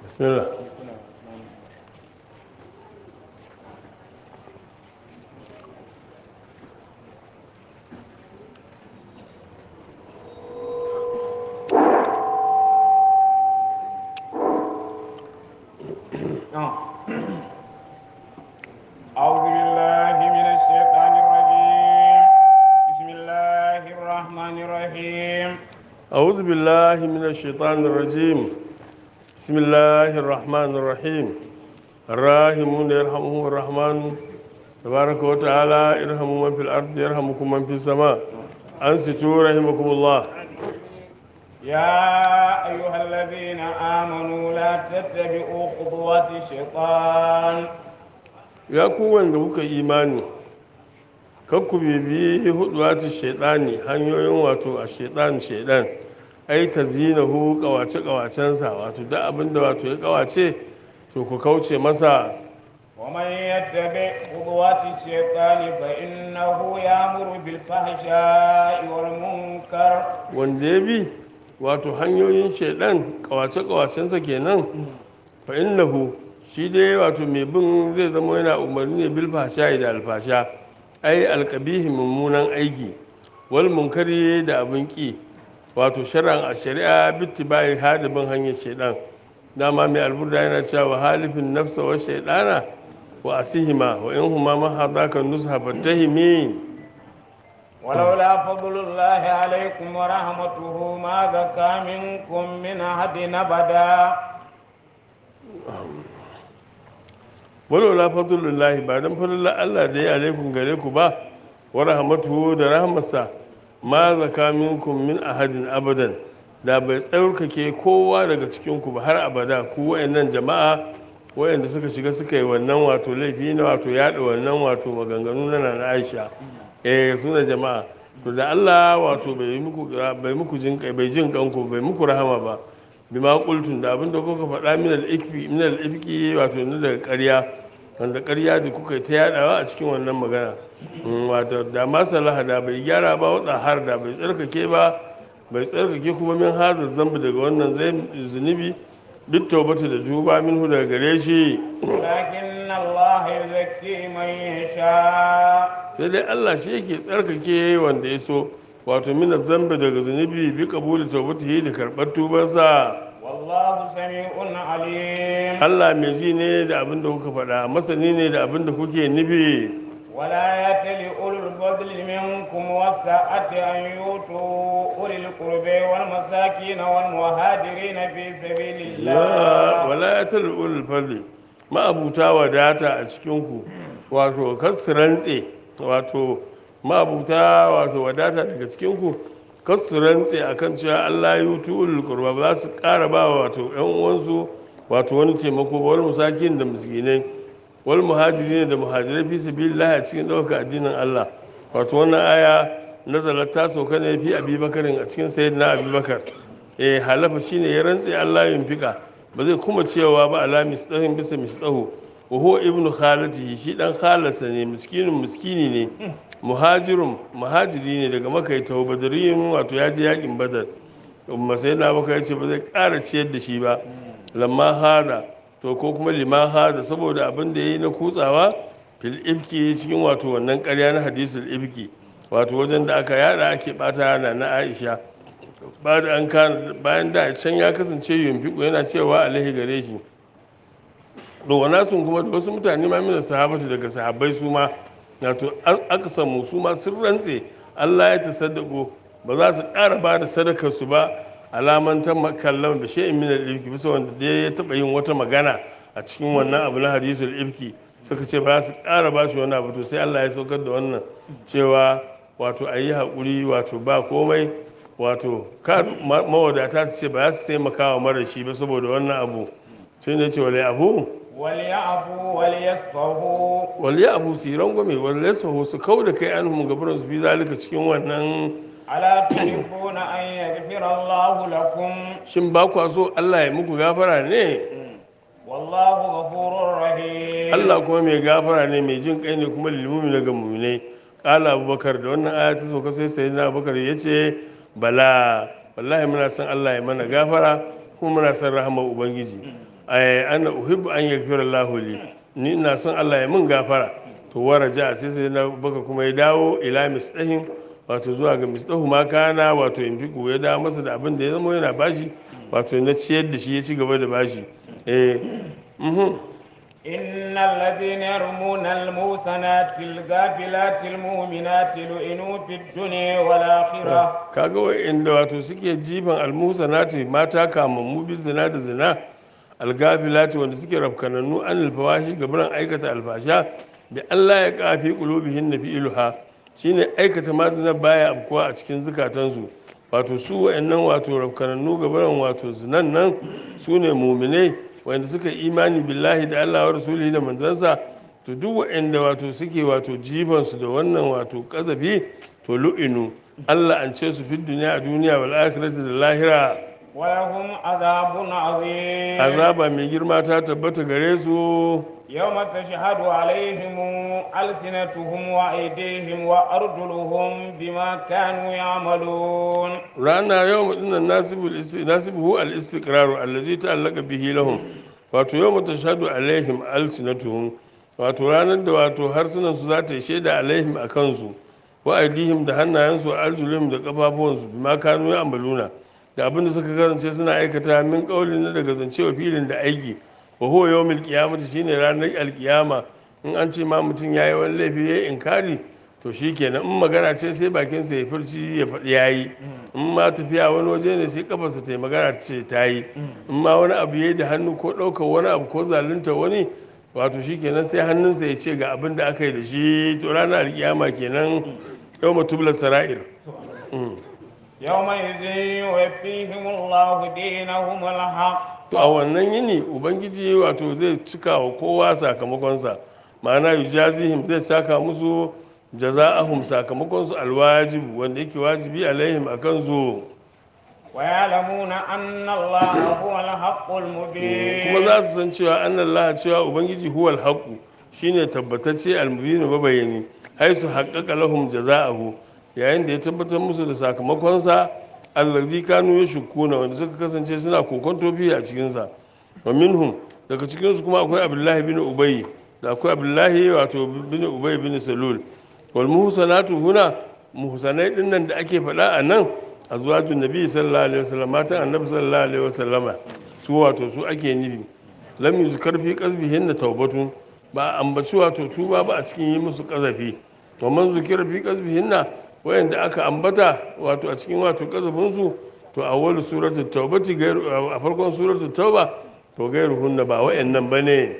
bismillah أعوذ بالله من الشيطان الرجيم بسم الله الرحمن الرحيم أعوذ بالله من الشيطان الرجيم بسم الله الرحمن الرحيم الراحمون يرحمهم الرحمن تبارك وتعالى ارحموا من في الأرض يرحمكم من في السماء أنصتوا رحمكم الله يا أيها الذين آمنوا لا تتبعوا خطوات الشيطان ya ku wanda kuka imani kan ku bibi huduwati shaidani hanyoyin wato a shaidan shaidan ai ta zinahu kawace kawacensa wato duk abinda wato ya kawace to ku kauce masa ومن يتبع خطوات الشيطان فإنه يأمر بالفحشاء والمنكر wanda ya bi wato hanyoyin shaidan kawace kawacensa kenan fa innahu shi dai wato mai bin zai zama yana umarni ne bil fasha da alfasha ai alkabihi mummunan aiki wal munkari da abin ki wato shar'an a shari'a bittibai hadibin hanyar shaidan dama mai alburda yana cewa halifin nafsa wa shaidana wa asihima wa in huma ma hadaka nusha fatahimi ولولا فضل الله عليكم ورحمته ما زكى منكم من أحد أبدا walola fadlullahi ba dan fadlullah Allah da ya alaikum gare ku ba wa rahmatuhu da rahmarsa ma zaka minkum min ahadin abadan da bai tsarkake kowa daga cikin ku ba har abada ku wayannan jama'a wayanda suka shiga suka yi wannan wato laifi na wato yada wannan wato maganganu na Nana Aisha eh suna jama'a to da Allah wato bai muku bai muku jin kai bai jin kanku bai muku rahama ba bima qultun da abinda kuka faɗa min al-ikfi min al-ifki wato ne daga ƙarya wanda ƙarya da kuka ta yadawa a cikin wannan magana wato da masalaha da bai gyara ba wada har da bai tsarkake ba bai tsarkake kuma min hazar zambi daga wannan zai zunubi duk taubata da juba minhu daga gare shi ولكن الله يزكي من يشاء sai dai Allah shi yake tsarkake wanda ya so wato mina zambi daga zunubi bi kabuli taubatihi da karɓar tubansa والله سميع عليم Allah mai ji ne da abin da kuka faɗa masani ne da abin da kuke nufi ولا يتل أولو الفضل منكم والسعة أن يؤتوا أولي القرب والمساكين والمهاجرين في سبيل la الله wala ya talul fadli ma'abuta wadata a cikinku wato kasu rantse wato ma'abuta wato wadata daga cikinku kasu rantse akan cewa Allah ya yutu ulul qurba ba za su ƙara ba wato ƴan uwansu wato wani taimako ba wani musakin da miskinai wal muhajirin da muhajirai fi sabilillah a cikin ɗaukar addinin Allah wato wannan aya nazarar ta sauka ne fi abubakarin a cikin sayyidina abubakar eh halafa shine ya rantse Allah yin fika ba zai kuma cewa ba ala misdahin bisa misdahu wa huwa ibnu khalatihi shi dan khalarsa ne miskinin miskini ne muhajirun muhajiri ne daga makaita badariyin wato ya je yakin badar umma sai na baka yace ba zai ƙara ciyar da shi ba lamma hada to ko kuma lima hada saboda abin da yayi na kutsawa fil ifki cikin wato wannan ƙarya na hadisul ifki wato wajen da aka yada ake bata na na Aisha ba da an kana bayan da can ya kasance yunfiku yana cewa alaihi gare shi to wana sun kuma da wasu mutane ma mina sahabatu daga sahabbai su ma wato aka samu su ma sun rantse Allah ya tasaddaqo ba za su ƙara ba da sadakar su ba alamantan makallan da shay'in min al-ifki bisa wanda da ya taba yin wata magana a cikin wannan abu na hadisul ifki suka ce ba su ƙara ba shi wani abu to sai Allah ya saukar da wannan cewa wato a yi haƙuri wato ba komai wato kar mawadata su ce ba za su taimaka wa mara shi ba saboda wannan abu sai ne ce wale abu وليعفوا وليصفحوا wale abu su yi rangwame wale yasfahu su kau da kai an hum gabarin su fi zalika cikin wannan ألا تحبون أن يغفر الله لكم shin ba kwa so Allah ya muku gafara ne والله غفور رحيم Allah kuma mai gafara ne mai jin kai ne kuma lilmumi daga muminai kala abubakar da wannan aya ta sauka sai sai na abubakar ya ce bala wallahi muna son Allah ya mana gafara kuma muna son rahamar ubangiji ai ana uhibbu an yaghfira Allahu li ni ina son Allah ya min gafara to waraja sai sai na baka kuma ya dawo ila misdahin wato zuwa ga misdahu ma kana wato in fiku ya dawo masa da abin da ya zama yana bashi wato na ciyar da shi ya ci gaba da bashi eh mhm إن الذين يرمون الموسنات الغافلات المؤمنات لعنوا في الدنيا والآخرة kaga wa'inda wato suke jifan almusanati mata kamammu bi zina da zina algafilati wanda suke rafkanannu an alfawashi gabaran aikata alfasha da Allah ya kafi qulubihin na fi'luha shine aikata ma zina baya abkuwa a cikin zukatansu wato su wa'annan wato rafkanannu gabaran wato zinan nan su ne muminai wanda suka imani billahi da Allah wa rasulihi da manzansa to duk wa'anda wato suke wato jifansu da wannan wato kazafi to lu'inu Allah an ce su fi duniya a duniya wal akhirati da lahira ولهم عذاب عظيم azaba mai girma ta tabbata gare su يوم تشهد عليهم ألسنتهم وأيديهم وأرجلهم بما كانوا يعملون rana yau dinnan nasibul isti nasibuhu al istiqraru allazi ta'allaqa bihi lahum wato yau mutashhadu alaihim alsinatuhum wato ranar da wato harsunan su za ta yi shaida alaihim a kansu wa aidihim da hannayensu wa arjulihim da kafafuwansu bima kanu ya amaluna da abin da suka kasance suna aikata min kauli na daga zancewa filin da aiki wa huwa yawmil qiyamati shine ranar alkiyama in an ce ma mutum yayi wani laifi yayi inkari to shikenan in magana ce sai bakinsa ya furci ya faɗi yayi in ma tafiya wani waje ne sai kafarsa ta yi magana ta ce ta yi in ma wani abu yayi da hannu ko ɗaukar wani abu ko zalunta wani wato shikenan sai hannunsa ya ce ga abin da aka yi da shi to ranar alkiyama kenan yau matublar sara'ir Mm. يومئذ يوفيهم الله دينهم الحق to a wannan yini ubangiji wato zai cika wa kowa sakamakonsa ma'ana yujazihim zai saka musu jaza'ahum sakamakonsu alwajibu wanda yake wajibi alaihim akan su ويعلمون أن الله هو الحق المبين kuma za su san cewa annallah cewa ubangiji huwal haqu shine tabbatacce almubinu mabayani haisu haqqaqa lahum jaza'ahu yayin da ya tabbatar musu da sakamakonsa allazi kanu yashkuna wanda suka kasance suna kokonto fi a cikin sa wa minhum daga cikin su kuma akwai abdullahi bin ubay da akwai abdullahi wato bin ubay bin salul wal muhsanatu huna muhsanai dinnan da ake faɗa a nan azwajun nabi sallallahu alaihi wasallam matan annabi sallallahu alaihi wasallama su wato su ake nufi lam yuzkar fi qasbihin da taubatun ba a ambaci wato tuba ba a cikin yi musu kazafi to man zukira fi qasbihin na wayanda aka ambata wato a cikin wato kazafin su to a wani suratul taubati gairu a farkon suratul tauba to gairu hunna ba wayannan bane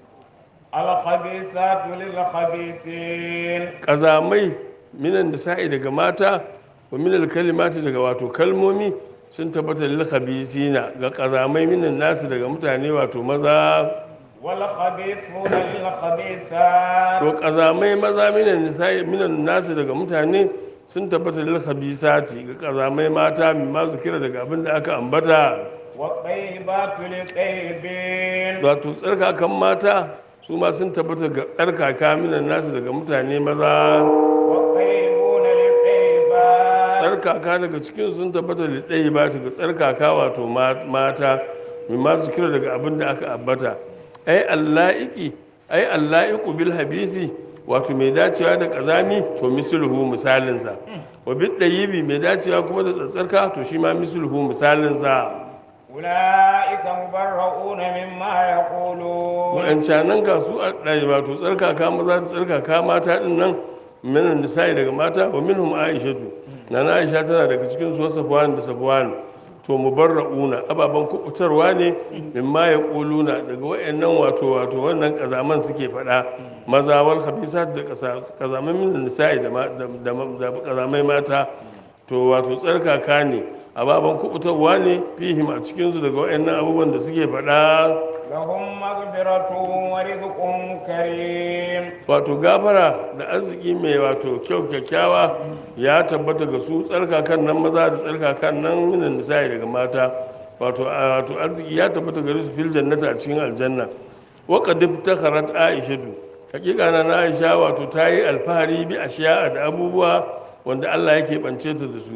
الخبيثات للخبيثين kazamai minan nisa'i daga mata wa minal kalimati daga wato kalmomi sun tabbata lil khabisina ga kazamai minan nasu daga mutane wato maza والخبيثون للخبيثات to kazamai maza minan nisa'i minan nasu daga mutane sun tabbata lil khabisati ga kazamai mata min ma zikira daga abin da aka ambata والطيبات للطيبين wato tsarkakan mata su ma sun tabbata ga tsarkaka minan nasu daga mutane maza والطيبون للطيبات tsarkaka daga cikin sun tabbata da ɗaya ba ta ga tsarkaka wato ma- mata mai masu kira daga abin da aka ambata ai alla'iki ai alla'iku bil habisi wato mai dacewa da kazami to misulhu misalinsa wa bil ɗayibi mai dacewa kuma da tsatsarka to shi ma misulhu misalinsa أولئك مبرؤون مما يقولون wa'ancanan ka su a ɗaya wato tsarkaka maza da tsarkaka mata ɗin nan minan nisa'i daga mata wa minhum aishatu nana aisha tana daga cikin su safwan da safwan to mubarra'una ababan kubutarwa ne mimma ya kuluna daga wayannan wato wato wannan kazaman suke faɗa maza wal khabisat da kasa- kazaman minan nisa'i da ma- da da- da kazamai mata to wato tsarkaka ne ababan kubutarwa ne fihim a cikin su daga wayannan abubuwan da suke faɗa لهم مغفرة ورزق كريم wato gafara da arziki mai wato kyau kyakkyawa ya tabbata ga su tsarkakan nan maza da tsarkakan nan minan nisa'i daga mata wato a- wato arziki ya tabbata gare su fil jannata a cikin aljanna wa qad iftakharat aishatu hakika na na aisha wato ta yi alfahari bi ashiya da abubuwa wanda Allah yake bance ta da su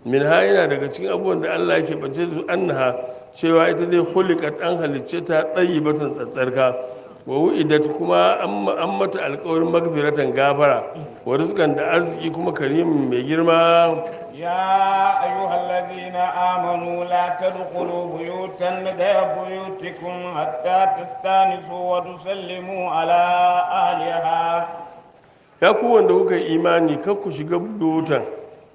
min ha yana daga cikin abubuwan da Allah yake bace da su annaha cewa ita dai khuliqat an halicce ta batan tsatsarka wa wu'idat kuma an mata alƙawarin magfiratan gafara wa rizqan da arziki kuma karimin mai girma يا أيها الذين آمنوا لا تدخلوا بيوتا غير بيوتكم حتى تستانسوا وتسلموا على أهلها ya ku wanda kuka yi imani kar ku shiga buyutan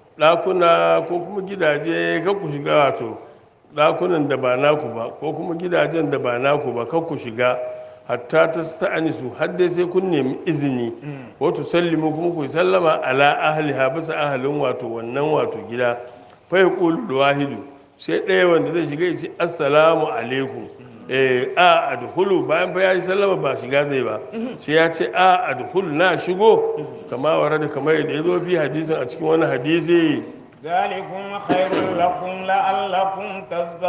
ɗakuna ko kuma gidaje kar ku shiga wato ɗakunan da ba naku ba ko kuma gidajen da ba naku ba kar ku shiga hatta ta sta'anisu har dai sai kun nemi izini wato sallimu kuma ku sallama ala ahliha bisa ahalin wato wannan wato gida fa yaqulu wahidu sai ɗaya wanda zai shiga ya ce assalamu alaikum eh a adhulu bayan fa ya yi sallama ba shiga zai ba sai ya ce a adhulu na shigo kama warada kamar yadda ya zo fi hadisin a cikin wani hadisi ذلكم خير لكم لعلكم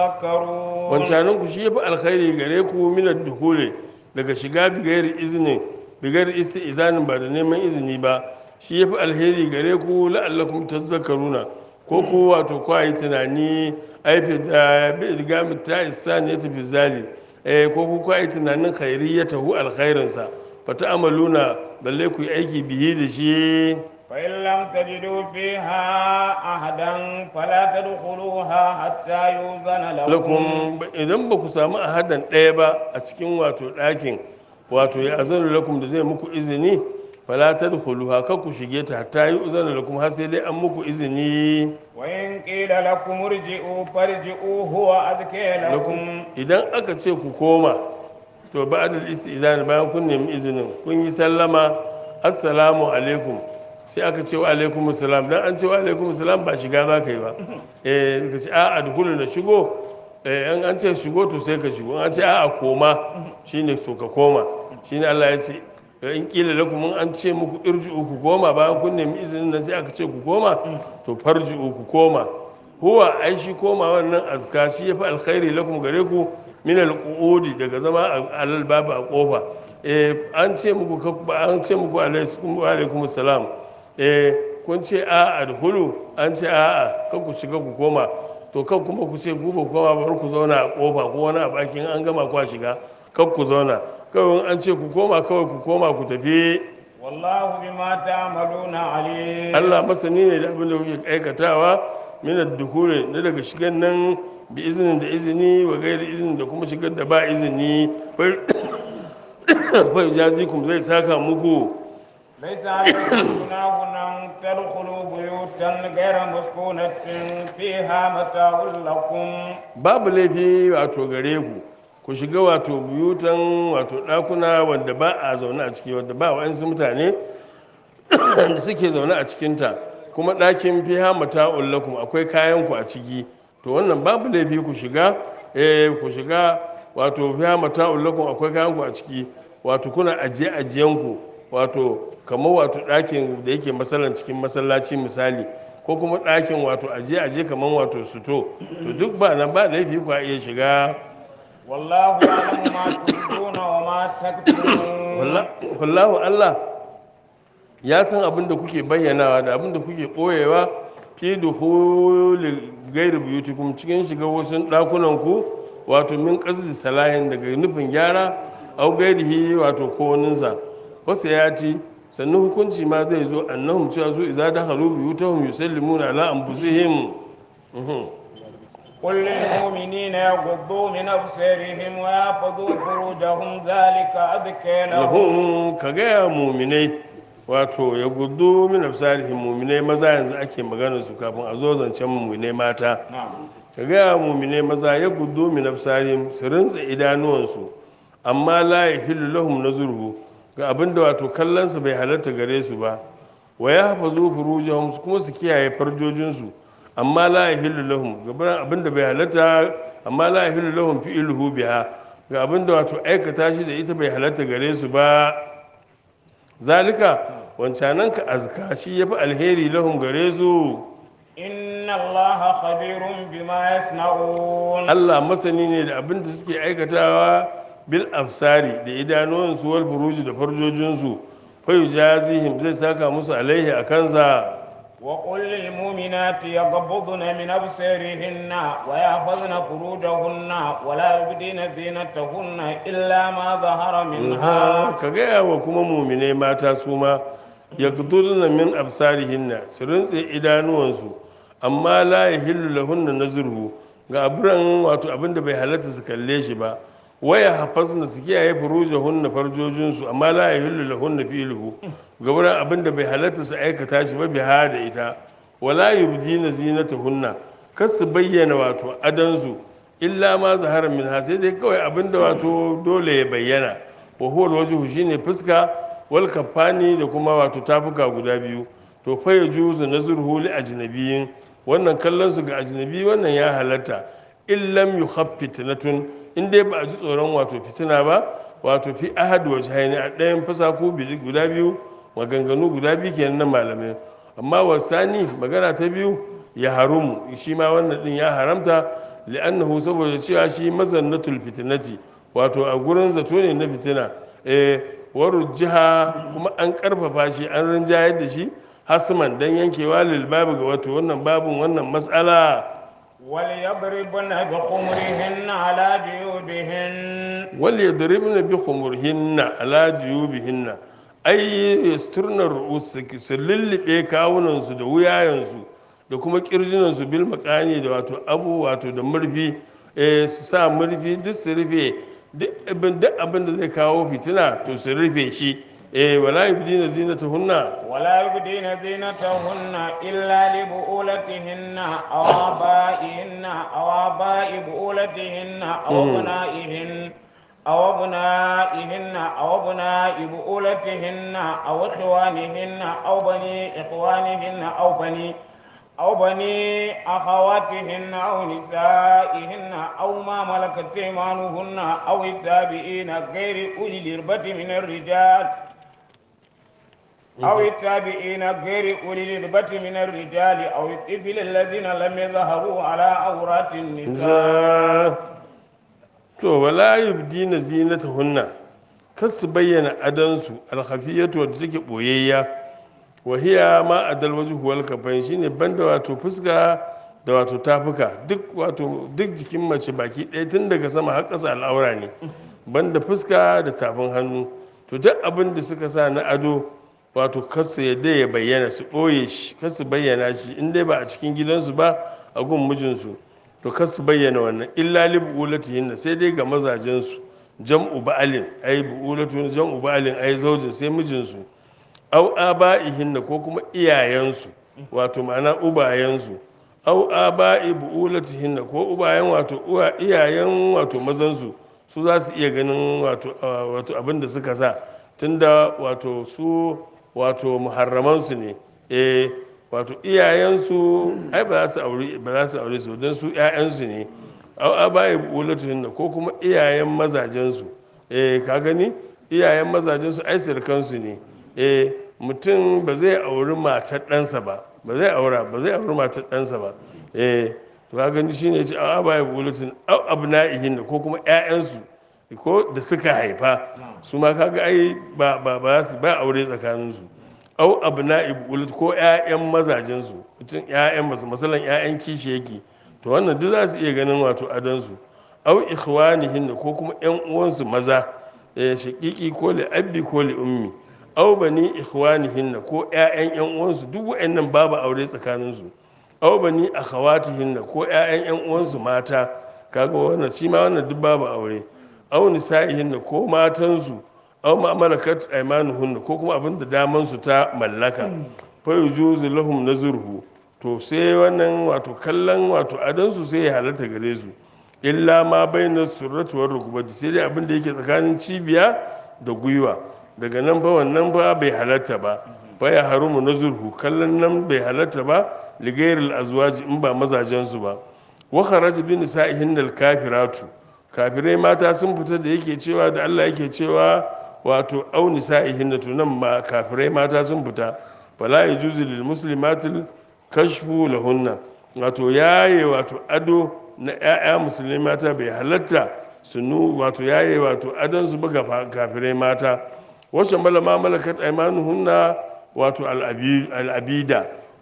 تذكرون wancanin ku shi yafi alkhairi gare ku min duhuli daga shiga bigayar izini bigayar isti'zanin ba da neman izini ba shi yafi alheri gare ku la'allakum tazakkaruna ko ku wato ku yi tunani aifi da riga ta isani ya tafi zali eh ko ku ku yi tunanin khairiyatahu alkhairinsa fa ta'amaluna balle ku yi aiki bihi da shi فإن لم تجدوا فيها أحدا فلا تدخلوها حتى يؤذن لكم lakum idan ba ku samu ahadan ɗaya ba a cikin wato ɗakin wato ya azanu lakum da zai muku izini fala tadkhuluha kar ku shige ta hatta yi uzana lakum har sai dai an muku izini وإن قيل لكم ارجعوا فارجعوا هو أذكى lakum لكم idan aka ce ku koma to ba'dal istizan bayan kun nemi izinin kun yi sallama assalamu alaikum sai aka ce wa alaikum assalam dan an ce wa alaikum assalam ba shiga za ka yi ba eh ka ce a adkhulu na shigo eh an an ce shigo to sai ka shigo an ce a a koma shine to ka koma shine Allah ya ce in kila lakum in an ce muku irji'u ku koma bayan kun nemi izinin nan sai aka ce ku koma to farji'u ku koma huwa ai shi koma wannan azka shi yafi alkhairi lakum gare ku min alqu'udi daga zama a alal babu a kofa eh an ce muku ka- an ce muku alaikum wa alaikum salam eh kun ce a adhulu an ce a a kan ku shiga ku koma to kan kuma ku ce ku ba ku koma bar ku zauna a kofa ko wani a bakin an gama ku shiga kan ku zauna kawai in an ce ku koma kawai ku koma ku tafi والله بما تعملون عليم Allah masani ne da abin da kuke aikatawa min ad-dukhuli na daga shigan nan bi izinin da izini wa gairi izinin da kuma shigar da ba izini fa jazikum zai saka muku ليس عليكم جناح أن تدخلوا بيوتا غير مسكونة فيها متاع لكم babu laifi wato gare ku ku shiga wato buyutan wato ɗakuna wanda ba a zaune a ciki wanda ba wa'ansu mutane da suke zaune a cikinta kuma ɗakin fiha mata'un lakum akwai kayan ku a ciki to wannan babu laifi ku shiga eh ku shiga wato fiha mata'un lakum akwai kayan ku a ciki wato kuna ajiye ajiyen ku wato kamar wato ɗakin da yake masalan cikin masallaci misali ko kuma ɗakin wato ajiye ajiye kamar wato suto to duk ba nan ba laifi ku a iya shiga والله يعلم ما تبدون وما تكتمون Walla- wallahu Allah ya san abin da kuke bayyanawa da abin da kuke ɓoyewa fi duhuli gairu biyutikum cikin shiga wasu ɗakunan ku wato min qasdi salahin daga nufin gyara au gairihi wato ko waninsa wasu ya ci sannan hukunci ma zai zo annahum cewa su idza dakhalu biyutahum yusallimuna ala anfusihim Mhm. قل للمؤمنين يغضوا من أبصارهم ويحفظوا فروجهم ذلك أذكى لهم lahum ka gaya muminai wato ya gudu min absarihim muminai maza yanzu ake maganar su kafin a zo zancen muminai mata نعم ka gaya muminai maza ya gudu min absarihim su rinsa idanuwansu amma la yahillu lahum nazruhu ga abinda wato kallon su bai halatta gare su ba wa yahfazu furujahum kuma su kiyaye farjojinsu amma la yahillu lahum ga abinda bai halatta amma la yahillu lahum fi'luhu biha ga abinda wato aikata shi da ita bai halatta gare su ba zalika wancanan ka azka shi yafi alheri lahum gare su إن الله خبير بما يصنعون Allah masani ne da abin da suke aikatawa bil absari da idanuwansu wal buruji da farjojinsu fa yujazihim zai saka musu alaihi a kansa وقل للمؤمنات يغضضن من أبصارهن ويحفظن فروجهن ولا يبدين زينتهن إلا ما ظهر منها ka gaya wa kuma mumine mata su ma ya min absarihinna su rintse idanuwansu amma la ya hillu lahunna nazurhu ga aburan wato abinda bai halatta su kalle shi ba waya hafasna su kiyaye furujahunna farjojinsu amma la ya hillu lahunna filuhu ga aburan abinda bai halatta su aikata shi ba biha da ita wala yubdina zinatahunna kar su bayyana wato adansu illa ma zahara min sai dai kawai abinda wato dole ya bayyana wa huwa alwajhu shine fuska wal kafani da kuma wato tafuka guda biyu to fa yajuzu nazruhu li ajnabiyin wannan kallon su ga ajnabi wannan ya halatta in lam yukhaffit fitnatun in dai ba a ji tsoron wato fitina ba wato fi ahad wajhaini a ɗayan fasaku guda biyu maganganu guda biyu kenan na malamai amma wasani magana ta biyu ya harumu shi ma wannan din ya haramta li'annahu saboda cewa shi mazannatul fitnati wato a gurin zato ne na fitina eh jiha kuma an karfafa shi an rinjayar da shi hasman dan yankewa lil babu ga wato wannan babun wannan mas'ala وليضربن بخمرهن على جيوبهن wal yadribna bi khumurihinna ala juyubihinna ay yasturna ru'us su lullube kawunan su da wuyayen su da kuma kirjinan su bil makani da wato abu wato da murfi eh su sa murfi duk su rufe duk abin duk abin da zai kawo fitina to su rufe shi eh wala yubdina zinatahunna ولا يبدين زينتهن إلا لبؤولتهن أو آبائهن أو آباء بؤولتهن أو أبنائهن أو أبنائهن أو أبناء بؤولتهن أو إخوانهن أو بني إخوانهن أو بني أو بني أخواتهن أو نسائهن أو ما ملكت أيمانهن أو التابعين غير أولي الإربة من الرجال أو التابعين غير أولي الإربة من الرجال أو الطفل الذين لم يظهروا على عورات النساء za to wala yubdina zinatahunna kar su bayyana adansu alkhafiyatu wadda take boyayya wa hiya ma adal wajhu wal kafain shine banda wato fuska da wato tafuka duk wato duk jikin mace baki ɗaya tun daga sama har ƙasa al'aura ne banda fuska da tafin hannu to duk abin da suka sa na ado wato kasu yadda ya bayyana su ɓoye shi kasu bayyana shi in dai ba a cikin gidansu ba a gun mijinsu to kasu bayyana wannan illa li bu'ulatihinna sai dai ga mazajensu jam'u ba'alin ai bu'ulatu jam'u ba'alin ai zaujin sai mijinsu au aba'ihinna ko kuma iyayensu wato ma'ana ubayensu au aba'i bu'ulatihinna ko ubayen wato uwa iyayen wato mazansu su za su iya ganin wato wato abin da suka sa tunda wato su wato muharramansu ne eh wato iyayensu ai ba za su aure ba za su aure su don su ƴaƴansu ne au aba'i bu'ulatihinna ko kuma iyayen mazajensu eh ka gani iyayen mazajensu ai sirkansu ne eh mutum ba zai auri matar ɗansa ba ba zai aura ba zai auri matar ɗansa ba eh to ka gani shine ce a baya bulutin au abna'ihin ko kuma ƴaƴansu ko da suka haifa su ma kaga ai ba ba ba su ba aure tsakanin su au abna'i bulut ko ƴaƴan mazajen su mutum ƴaƴan masu masalan ƴaƴan kishi yake to wannan duk za su iya ganin wato adon su au ikhwanihin ko kuma ƴan uwansu maza eh shaqiqi ko li abbi ko li ummi aw bani ikhwanihinna ko ƴaƴan ƴan uwansu duk waɗannan babu aure tsakanin su aw bani akhawatihinna ko ƴaƴan ƴan uwansu mata kaga wannan shi ma wannan duk babu aure aw nisa'ihinna ko matan su aw ma malakat aymanuhunna ko kuma abinda daman su ta mallaka fa yujuzu lahum nazruhu to sai wannan wato kallon wato adan su sai ya halatta gare su illa ma bayna surrati war rukbati sai dai abinda yake tsakanin cibiya da gwiwa daga nan fa wannan fa bai halatta ba fa ya harumu na zurhu kallon nan bai halatta ba ligairil azwaji in ba mazajensu ba wa kharaj bi nisa'ihin al kafiratu kafirai mata sun fita da yake cewa da Allah yake cewa wato au nisa'ihin to nan ma kafirai mata sun fita fala yajuzu lil muslimatil kashfu lahunna wato yaye wato ado na 'ya'ya musulmi mata bai halatta su nu wato yaye wato adon su buga kafirai mata wasu mala ma malakat aimanuhunna wato al'abida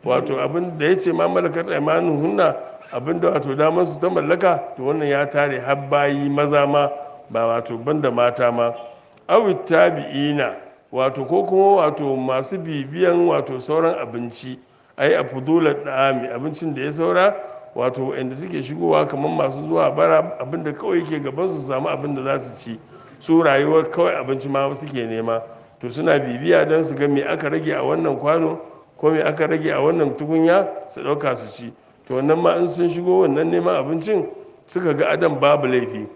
wato abin da ya ce ma malakar imanin hunna abin da wato damar su ta mallaka to wannan ya tare har bayi maza ma ba wato banda mata ma awit tabi'ina wato ko kuma wato masu bibiyan wato sauran abinci ai a fudular da'ami abincin da ya saura wato inda suke shigowa kamar masu zuwa bara abinda kawai ke gaban su samu abin da za su ci su rayuwar kawai abinci ma suke nema to suna bibiya don su ga me aka rage a wannan kwano ko me aka rage a wannan tukunya su ɗauka su ci to wannan ma in sun shigo wannan neman abincin suka ga adam babu laifi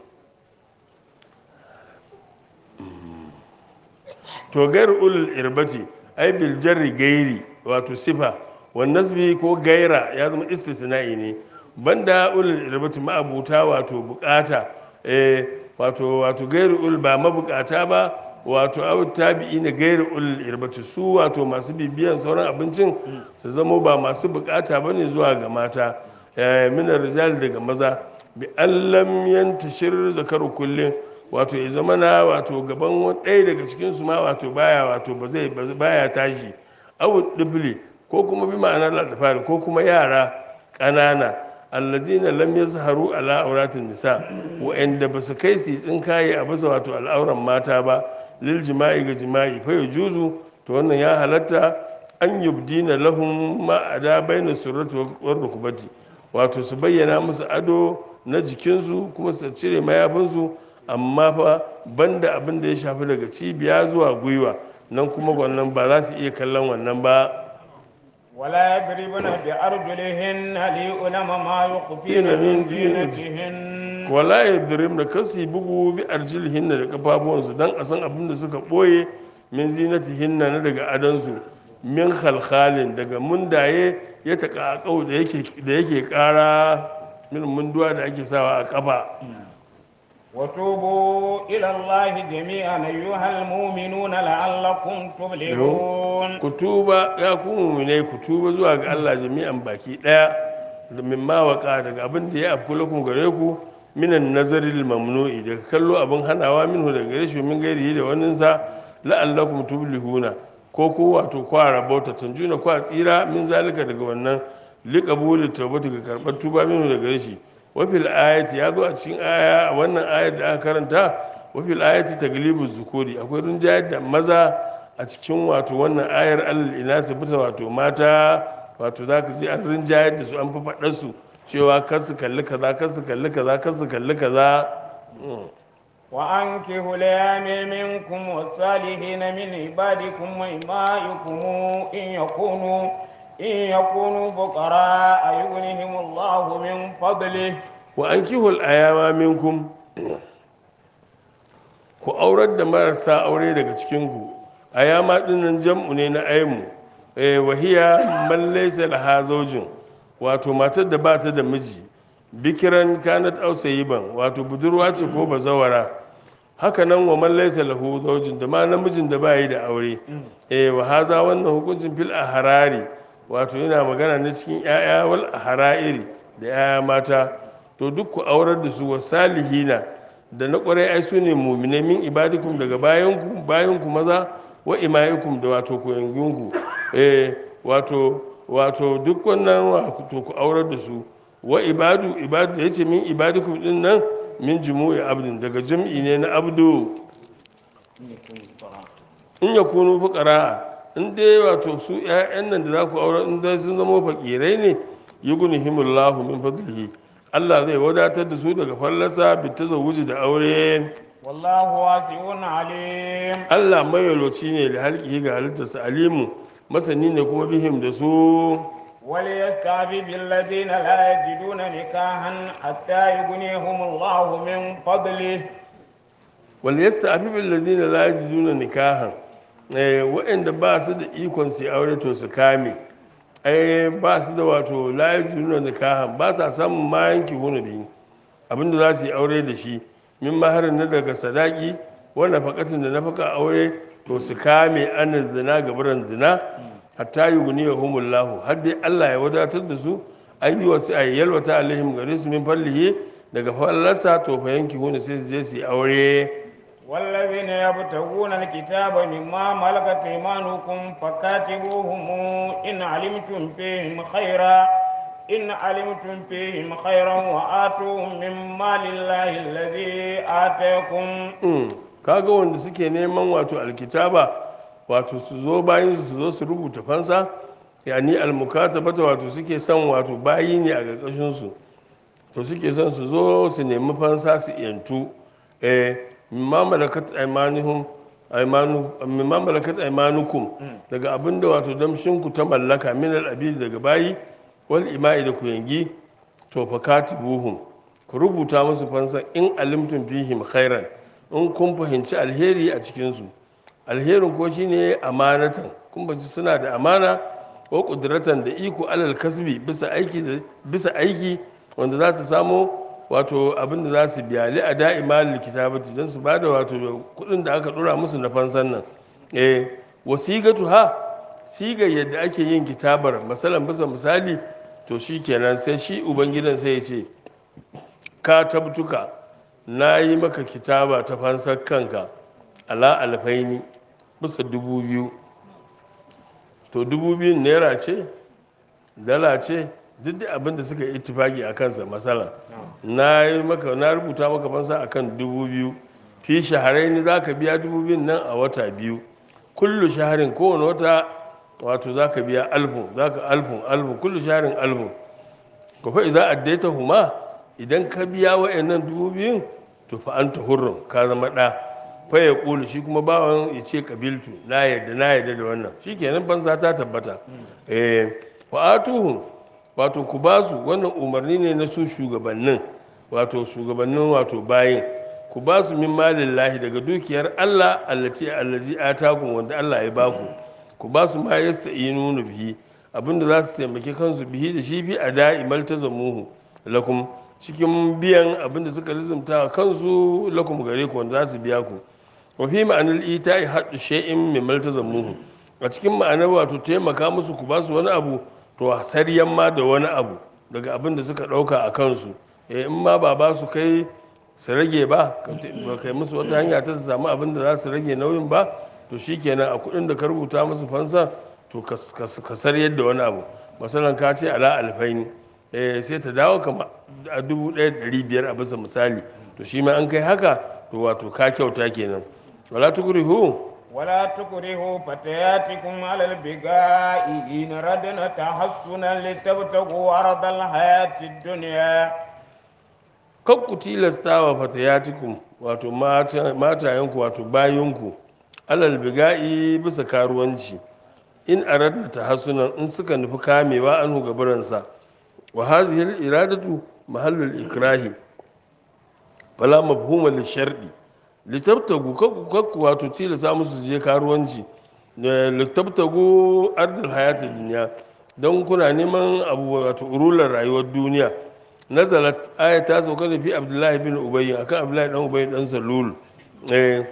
to gair ulul irbati ai bil jarri gairi wato sifa wan nasbi ko gaira ya zama istisna'i ne banda ulul irbati ma'abuta wato bukata eh wato wato gairu ul ba mabukata ba wato aw tabi'i na gairu ulul irbati su wato masu bibiyan sauran abincin su zama ba masu bukata bane zuwa ga mata eh min rijal daga maza bi allam yantashir zakaru kullin wato ya zama na wato gaban ɗaya daga cikinsu ma wato baya wato ba zai baya tashi abu dubli ko kuma bi ma'anar ladafari ko kuma yara ƙanana allazina lam yazharu ala auratin nisa wa'anda ba su kai su tsinkaye a bisa wato al'auran mata ba lil jima'i ga jima'i fa juzu to wannan ya halatta an yubdina lahum ma ada baina surrati wa rukbati wato su bayyana musu ado na jikinsu kuma su cire mayafinsu amma fa banda abin da ya shafi daga cibiya zuwa gwiwa nan kuma wannan ba za su iya kallon wannan ba ولا يضربن بأرجلهن ليؤلم ما يخفين من زينتهن wala yadrim da kasu bugu bi arjilhinna da kafafuwansu dan a san abin da suka boye min zinatihinna na daga adansu min khalkhalin daga mundaye ya taka da yake da yake kara min munduwa da ake sawa a kafa وتوبوا إلى الله جميعا أيها المؤمنون لعلكم تفلحون ku tuba ya ku mu'minai ku tuba zuwa ga Allah jami'an baki daya da mimma waka daga abin da ya afku lakum gare ku minan nazaril mamnu'i daga kallo abin hanawa minhu daga gare shi min gairi da wannan sa la'allakum tuflihuna ko ku wato kwa rabauta tanjuna kwa tsira min zalika daga wannan liqabuli tawbati ga karbar tuba minhu daga gare shi wafil ayati ya zo a cikin aya a wannan ayar da aka karanta wafil ayati taglibu zukuri akwai rinjayar da maza a cikin wato wannan ayar alal ina su fita wato mata wato za ka ji an rinjayar da su an faɗa su cewa kar su kalli kaza kar su kalli kaza kar su kalli kaza وأنكحوا الأيام منكم والصالحين من عبادكم وإمائكم إن يكونوا إن يكونوا فقراء يغنهم الله من فضله wa an kihul ayama minkum ku aurar da marasa aure daga cikinku ayama dinnan jam'u ne na aimu eh wahiya man laysa laha zawjun wato matar da ba ta da miji bikiran kanat aw sayiban wato budurwa ce ko bazawara haka nan wa man laysa lahu zawjun da ma namijin da ba yi da aure eh wa haza wannan hukuncin fil ahrari wato yana magana ne cikin 'ya'ya wal ahra'iri da 'ya'ya mata to duk ku aurar da su wa salihina da na ƙwarai ai su ne muminai min ibadikum daga bayanku bayanku maza wa imaikum da wato koyanginku eh wato wato duk wannan wato ku aurar da su wa ibadu ibadu da yace min ibadikum din nan min jumu'i abdin daga jam'i ne na abdu in yakunu fuqara in dai wato su ƴaƴan nan da za ku aurar in dai sun zama fakirai ne yughnihimullahu min fadlihi Allah zai wadatar da su daga fallasa bita zawuji da aure والله واسع عليم Allah mayaloci ne da halki ga halittarsa alimu masani ne kuma bihim da su وليستعفف الذين لا يجدون نكاحا حتى يغنيهم الله من فضله wal yasta'fifu alladhina la yajiduna nikahan eh waɗanda ba su da ikon su aure to su kame ai ba su da wato la yajiduna nikahan ba sa samun ma yanki hunubi abinda za su yi aure da shi min maharin na daga sadaki wanda fakatin da nafaka aure to su kame anan zina gabaran zina hatta yuguni ya humullahu har dai Allah ya wadatar da su an yi wasu a yalwata alaihim gare su min fallihi daga fallarsa to fa yanki hunu sai su je su yi aure والذين يبتغون الكتاب مما ملكت ايمانكم فكاتبوهم ان علمتم فيهم خيرا ان علمتم فيهم خيرا واتوهم مما لله الذي اتاكم Mm. kaga wanda suke neman wato alkitaba wato su zo bayan su zo su rubuta fansa yani almukatabata wato suke son wato bayi ne a ƙarƙashin su to suke son su zo su nemi fansa su yantu eh mimma malakat aymanuhum aymanu mimma malakat aymanukum daga abinda wato damshin ku ta mallaka min al daga bayi wal ima'i da ku yangi to fa katibuhum ku rubuta musu fansa in alimtum fihim khairan in kun fahimci alheri a cikinsu alherin ko shine amanatan kun baci suna da amana ko kudratan da iko alal kasbi bisa aiki da bisa aiki wanda za su samu wato abin da za su biya li a da'ima kitabati don su ba da wato kuɗin da aka ɗora musu na fansan nan eh wasigatu ha siga yadda ake yin kitabar masalan bisa misali to shi kenan sai shi ubangidan sai ya ce ka tabtuka na yi maka kitaba ta fansar kanka ala alfaini bisa dubu biyu to dubu biyun naira ce dala ce duk da abin da suka yi itifaki a kansa matsala na yi maka na rubuta maka fansa a kan dubu biyu fi shaharai ni za ka biya dubu biyun nan a wata biyu kullu shaharin kowane wata wato za ka biya alfun za ka alfun alfun kullu shaharin alfun ko fa iza addaita huma idan ka biya wa'annan dubu biyun to fa anta hurrun ka zama ɗa fa ya ƙulu shi kuma bawan ya ce kabiltu na yadda na yadda da wannan shi kenan fansa ta tabbata eh wa atuhum wato ku ba su wannan umarni ne na su shugabannin wato shugabannin wato bayin ku ba su min malillahi daga dukiyar Allah allati allazi atakum wanda Allah ya baku ku ba su ma yasta'inu bihi abinda za su taimaki kansu bihi da shi bi a da'imal tazamuhu lakum cikin biyan abinda suka rizumta kansu lakum gare ku wanda za su biya ku wa fi ma'anar ita'i haɗu shay'in min maltazamuhu a cikin ma'anar wato taimaka musu ku ba su wani abu to saryan ma da wani abu daga abin da suka ɗauka a kansu eh in ma ba ba su kai su rage ba ba kai musu wata hanya ta su samu abin da za su rage nauyin ba to shikenan a kuɗin da ka rubuta musu fansa to ka saryar da wani abu masalan ka ce ala alfaini eh sai ta dawo kama a dubu ɗaya da ɗari biyar a bisa misali to shi ma an kai haka to wato ka kyauta kenan wala tukrihu ولا تكرهوا فتياتكم على البغاء إن ردنا تحصنا لتبتغوا عرض الحياة الدنيا kan ku tilasta wa fatayatikum wato matayenku wato bayinku alal biga'i bisa karuwanci in aradna tahassunan in suka nufi kamewa an gabaransa wa hazihi iradatu mahallul ikrahi fala mafhuma lishardi litabtagu kakku wato tilasa musu je karuwanci litabtagu ardal hayati duniya don kuna neman abu wato urular rayuwar duniya nazalat aya ta sauka da fi abdullahi bin ubayy akan abdullahi dan ubayy dan salul eh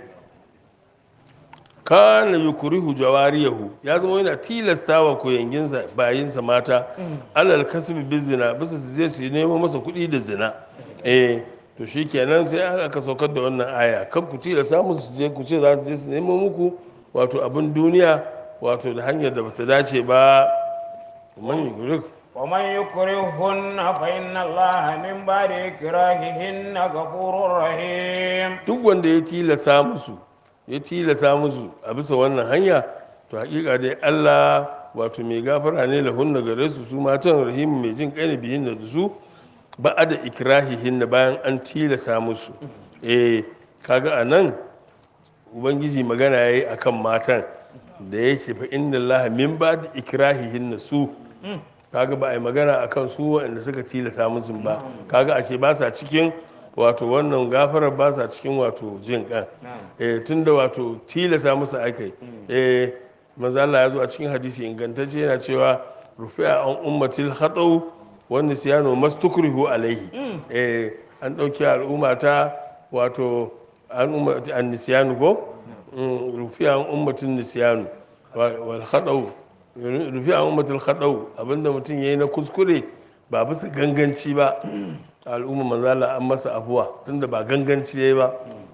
kana yukrihu jawariyahu ya zama yana tilastawa koyanginsa bayinsa mata alal kasbi bizina bisa su je su nemo masa kuɗi da zina eh to shi kenan sai aka saukar da wannan aya kan ku ci da samun su je ku ce za su je su nemo muku wato abin duniya wato da hanyar da bata dace ba man yukurik ومن يكرههن فإن الله من بعد إكراههن غفور رحيم duk wanda ya tilasa musu ya tilasa musu a bisa wannan hanya to hakika dai Allah wato mai gafara ne lahunna gare su su matan rahim mai jin kai ne biyin da su ba da ikrahihin bayan an tilasa musu eh kaga a nan ubangiji magana ya yi a kan matan da yake fa inda Allah min ba da ikrahihin su kaga ba a yi magana a kan su waɗanda suka tilasa musu ba kaga ashe ba sa cikin wato wannan gafarar ba sa cikin wato jin kan eh tunda wato tilasa musu akai eh manzo Allah ya zo a cikin hadisi ingantacce yana cewa rufi'a an ummatil khatau wanda siyano mastukrihu alaihi eh an dauki al'umma ta wato an ummati an nisyanu ko rufi'a an ummatin nisyanu wal khadau rufi'a an ummatil khadau abinda mutum yayi na kuskure ba bisa ganganci ba al'umma manzala an masa afuwa tunda ba ganganci yayi ba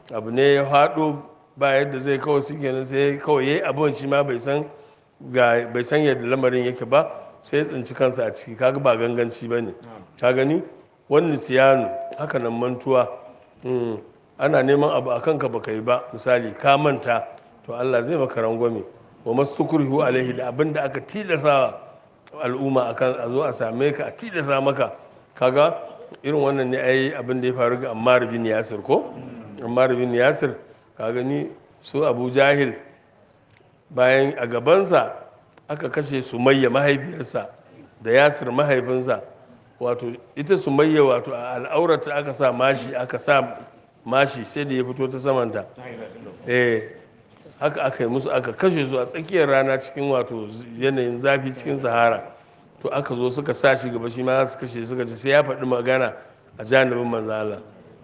abu ne ya faɗo ba yadda zai kawai su kenan sai kawai yayi abun shi ma bai san ga bai san yadda lamarin yake ba sai ya tsinci kansa a ciki kaga ba ganganci bane ka gani wani siyanu haka nan mantuwa Mm, ana neman abu a kanka baka yi ba misali ka manta to Allah zai maka rangwame wa mastukrihu alaihi da abin da aka tilasa al'umma akan a zo a same ka a tilasa maka kaga irin wannan ne ai abin da ya faru ga Ammar bin Yasir ko Ammar bin Yasir ka gani su Abu Jahil bayan a gabansa aka kashe Sumayya mahaifiyarsa da Yasir mahaifinsa wato ita Sumayya wato a al'aurata aka sa mashi aka sa mashi sai da ya fito ta samanta eh haka aka yi musu aka kashe su a tsakiyar rana cikin wato yanayin zafi cikin sahara to aka zo suka sa shi gaba shi ma su kashe suka ce sai ya faɗi magana a janibin manzala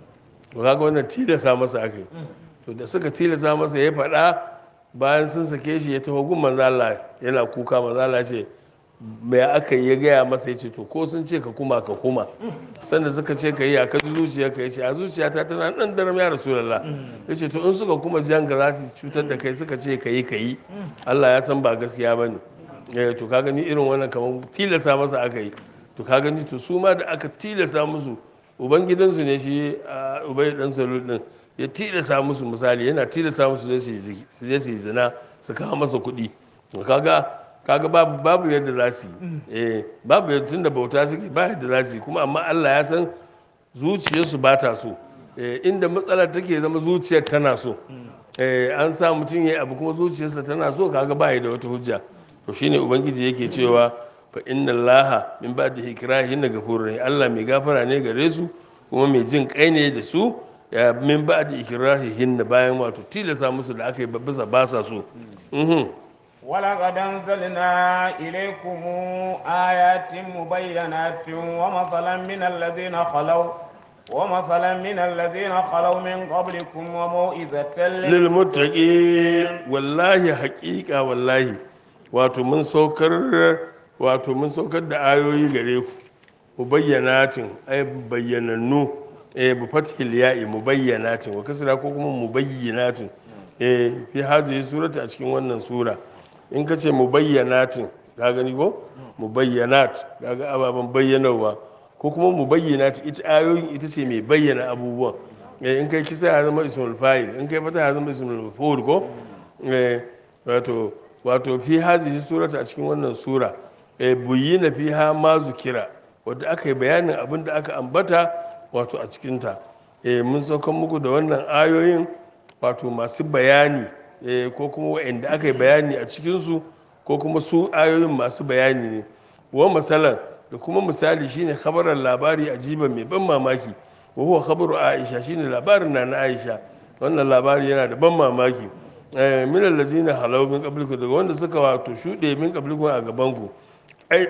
to kaga wannan tilasa masa aka yi to da suka tilasa masa ya faɗa bayan sun sake shi ya taho gun manzala yana kuka manzala ce mai aka yi ya gaya masa ya ce to ko sun ce ka kuma ka kuma sanda suka ce ka yi a kaji zuciya ka ce a zuciyata tana nan daram ya rasulallah ya ce to in suka kuma jan ka za su cutar da kai suka ce ka yi ka yi allah ya san ba gaskiya ba ne eh to ka gani irin wannan kamar tilasa masa aka yi to ka gani to su ma da aka tilasa musu ubangidansu ne shi a ubai dan salul din ya tilasa musu misali yana tilasa musu su je su yi zina su kawo masa kuɗi to kaga kaga babu babu yadda za su yi eh babu yadda tunda bauta suke ba yadda za su yi kuma amma Allah ya san zuciyarsu ba ta so eh inda matsalar take zama zuciyar tana so eh an sa mutum yayi abu kuma zuciyarsa tana so kaga ba da wata hujja to shine ubangiji yake cewa fa inna allaha min ba'di ikrahin ghafurur rahim Allah mai gafara ne gare su kuma mai jin kai ne da su ya min ba'di ikrahihin bayan wato tilasa musu da aka yi bisa ba sa so mhm ولقد أنزلنا إليكم آيات مبينات ومثلا من الذين خلوا ومثلا من الذين خلوا من قبلكم وموئذة lilmuttaqin wallahi haƙiƙa wallahi wato mun saukar wato mun saukar da ayoyi gare ku mubayyanatin ay bayyanannu eh bi fathil ya'i mubayyanatin wa kasra ko kuma mubayyinatin eh fi hazihi surati a cikin wannan sura in ka ce mubayyanatin ka gani ko mubayyanat kaga ababen bayyanawa ko kuma mubayyinat ita ayoyin ita ce mai bayyana abubuwan eh in kai kisa ya zama ismul fa'il in kai fata ya zama ismul maf'ul ko eh wato wato fi hazihi surata a cikin wannan sura eh buyyina fiha ma zukira wanda aka yi bayanin abin da aka ambata wato a cikin ta eh mun saukan muku da wannan ayoyin wato masu bayani eh ko kuma wa'anda aka yi bayani a cikin su ko kuma su ayoyin masu bayani ne wa masalan da kuma misali shine khabaran labari ajiba mai ban mamaki wa huwa khabaru aisha shine labarin na na aisha wannan labari yana da ban mamaki eh min allazina halaw min qablikum daga wanda suka wato shude min qablikum a gaban ku ai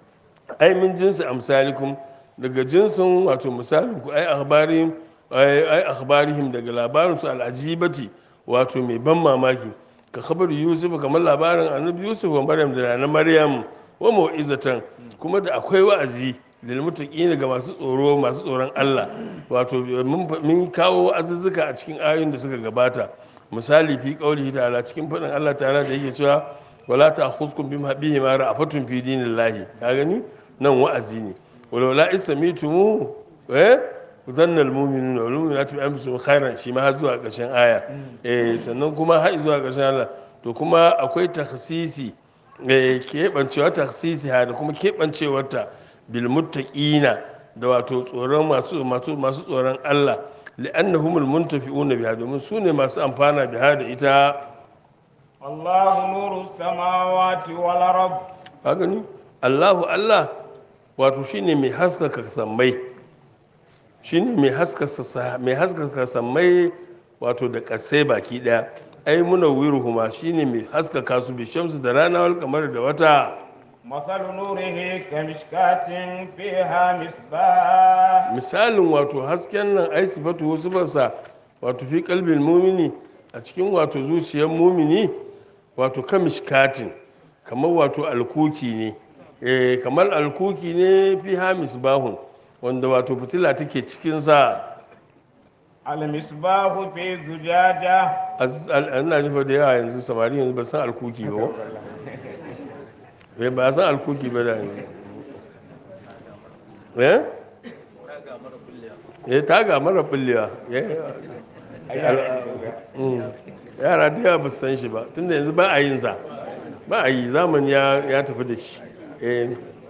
ai min jinsi amsalikum daga jinsin wato misalin ku ai akhbarihim ai ai akhbarihim daga labarin su al'ajibati wato mai ban mamaki ka khabaru yusuf kamar labarin annabi yusuf wa maryam da na maryam wa mau'izatan kuma da akwai wa'azi lil muttaqin ga masu tsoro masu tsoron Allah wato mun kawo azuzzuka a cikin ayoyin da suka gabata misali fi qaulihi ta'ala cikin fadin Allah ta'ala da yake cewa wala ta'khuzkum bima bihi ma ra'afatun fi dinillahi ka gani nan wa'azi ne wala ismitumu eh zanna almu'minuna wal mu'minatu bi anfusihim khairan shi ma har zuwa ƙarshen aya eh sannan kuma har zuwa ƙarshen Allah to kuma akwai takhsisi keɓancewa taksisi ha da kuma keɓancewarta bilmuttaqina da wato tsoron masu masu masu tsoron Allah li'annahumul muntafi'una biha domin su ne masu amfana biha da ita الله نور السماوات والأرض ka gani Allahu Allah wato shine mai haskaka sammai shine mai haskaka mai haskaka sammai wato da kasai baki daya ai munawwiruhuma shine mai haskaka su bi shamsu da rana wal kamar da wata مثل نوره كمشكاة فيها مصباح misalin wato hasken nan ai sifatu sifarsa wato fi kalbin mumini a cikin wato zuciyar mumini wato kamishkatin kamar wato alkuki ne eh kamar alkuki ne fi hamis bahun wanda wato fitila take cikin sa المصباح في زجاجة Az- al- ina jifa da yawa yanzu samari yanzu ba san alkuki ba ko? Eh, ba san alkuki ba da yanzu eh eh taga mara bullewa Eh, mm. yara da yawa ba su san shi ba tunda yanzu ba a yin sa ba a yi zamani ya ya tafi da shi eh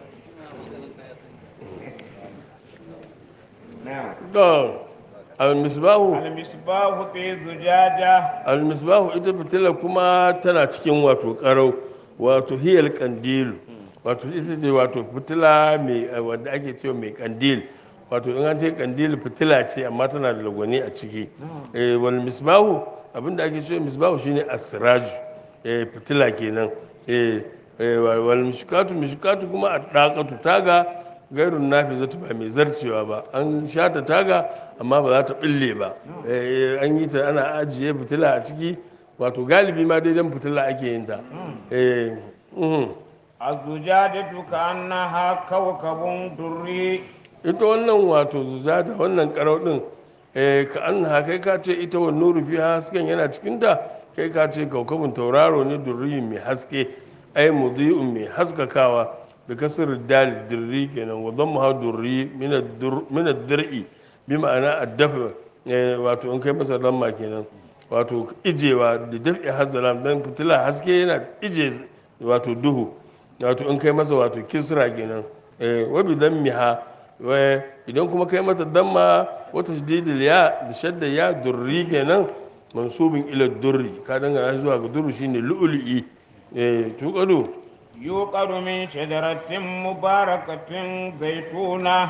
نعم to al-misbahu المصباح في زجاجة al-misbahu ita fitila kuma tana cikin wato karau wato hiyal kandilu wato ita ce wato fitila mai wanda ake cewa mai kandil wato in an ce kandil fitila ce amma tana da lagwani a ciki eh wal misbahu abinda ake cewa misbahu shine asraju eh fitila kenan eh eh, wal mishkatu mishkatu kuma addaqatu taga gairun nafi zata ba mai zarcewa ba an shata taga amma ba za ta bille ba Eh, an yi ta ana ajiye fitila a ciki wato galibi ma daidan fitila ake yin ta Eh, mhm. الزجاجة كأنها كوكب دري ita wannan wato zuzata wannan karau din eh, ka an ha kai ka ce ita wa nuru fi hasken yana cikinta kai ka ce kaukabin tauraro ne durriyin mai haske ai mudhi'un mai haskakawa bi kasr dal dirri kenan wa dhamma durri min ad-dur min ad-dir'i bi ma'ana ad-dafa eh, wato in kai masa lamma kenan wato ijewa da daf'i hazalam dan fitila haske yana ije wato duhu wato in kai masa wato kisra kenan eh, wa bi dammiha wa idan kuma kai mata damma wata shididil ya da shadda ya durri kenan mansubin ila durri ka dangana shi zuwa ga durri shine lu'lu'i eh tuqadu يوقد من شجرة مباركة زيتونة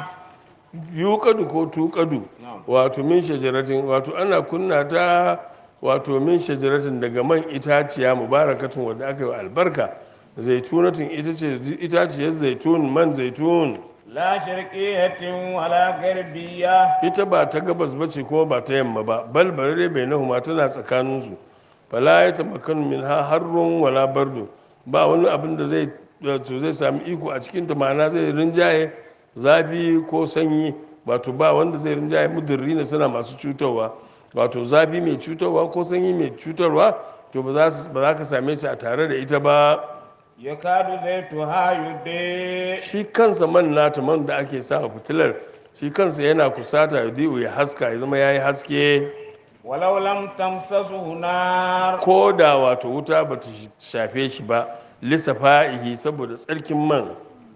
yuqadu ko tuqadu wato min shajaratin wato ana kunna ta wato min shajaratin daga man itaciya mubarakatun wanda aka yi wa albarka zaitunatin ita ce itaciyar zaitun man zaitun لا شرقية ولا غربية ita ba ta gabas ba ce kuma ba ta yamma ba bal bare bai nahuma tana tsakaninsu fala ya tamakkan min ha harrun wala bardo ba wani abin da zai to zai sami iko a cikin ta ma'ana zai rinjaye zafi ko sanyi wato ba wanda zai rinjaye mudurri ne suna masu cutarwa wato zafi mai cutarwa ko sanyi mai cutarwa to ba za su- ba za ka same ta a tare da ita ba يكاد زيتها يضيء shi kansa man nata man da ake sa a fitilar shi kansa yana kusata ya diyo ya haska ya zama ya yi haske ولو لم تمسسه نار ko da wato wuta ba ta shafe shi ba lissafa'ihi saboda tsarkin man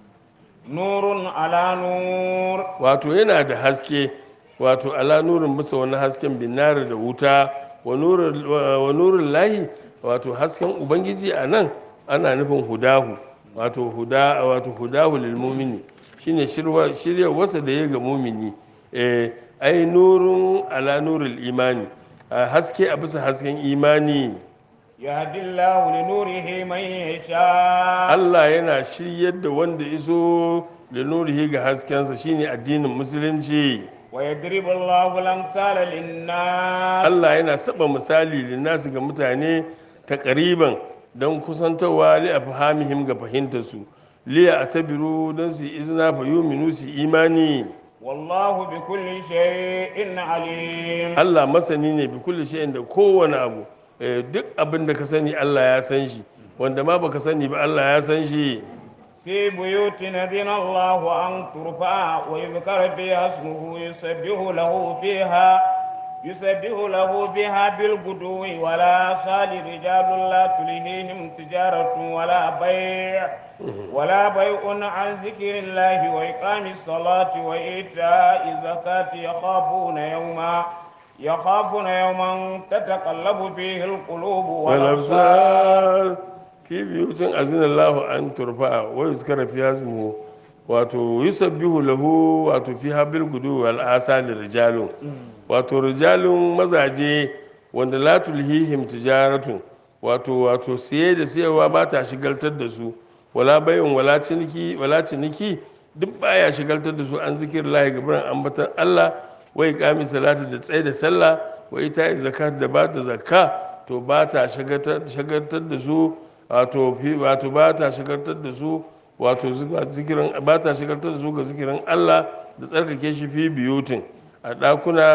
نور على نور wato yana da haske wato ala nurin bisa wani hasken binara da wuta wa nurin wa nurin lahi wato hasken ubangiji a nan ana nufin hudahu wato huda wato hudahu lil mumini shine shirwa shirya wasa da ya ga mumini eh ai nurun ala nuril imani a haske a bisa hasken imani يهدي الله لنوره من يشاء Allah yana shiryar da wanda iso da nurihi ga haskensa shine addinin musulunci ويضرب الله الأمثال للناس Allah yana saba misali linnasu ga mutane ta ƙariban don kusantarwa li a fahamihim ga fahimtarsu liya a tabiru don su yi izina fa yuminu su imani والله بكل شيء عليم Allah masani ne bi kulli shay'in da kowane abu Eh, duk abin da ka sani Allah ya san shi wanda ma baka sani ba Allah ya san shi في بيوت أذن الله أن ترفع ويذكر فيها اسمه يسبح له فيها يسبح له بها بالغدو ولا صال رجال لا تلهيهم تجارة ولا بيع ولا بيع عن ذكر الله وإقام الصلاة وإيتاء الزكاة يخافون يوما يخافون يوما تتقلب فيه القلوب والأبصار walabsar fi biyutin azinallahu an turfa wa yuzkara fi hasmuhu wato yusabbihu lahu wato fi habil gudu wal asali rijalun wato rijalun mazaje wanda la tulhihim tijaratun wato wato siye da siyarwa ba ta shigaltar da su wala bayin wala ciniki wala ciniki duk baya shigaltar da su an zikir lahi gaban ambatan Allah wai kami salati da tsaye da sallah wa ita zakat da ba da zakka to ba ta shagaltar da su wato fi wato ba ta shagaltar da su wato zuwa zikirin ba ta shagaltar da su ga zikirin Allah da tsarkake shi fi biyutin a ɗakuna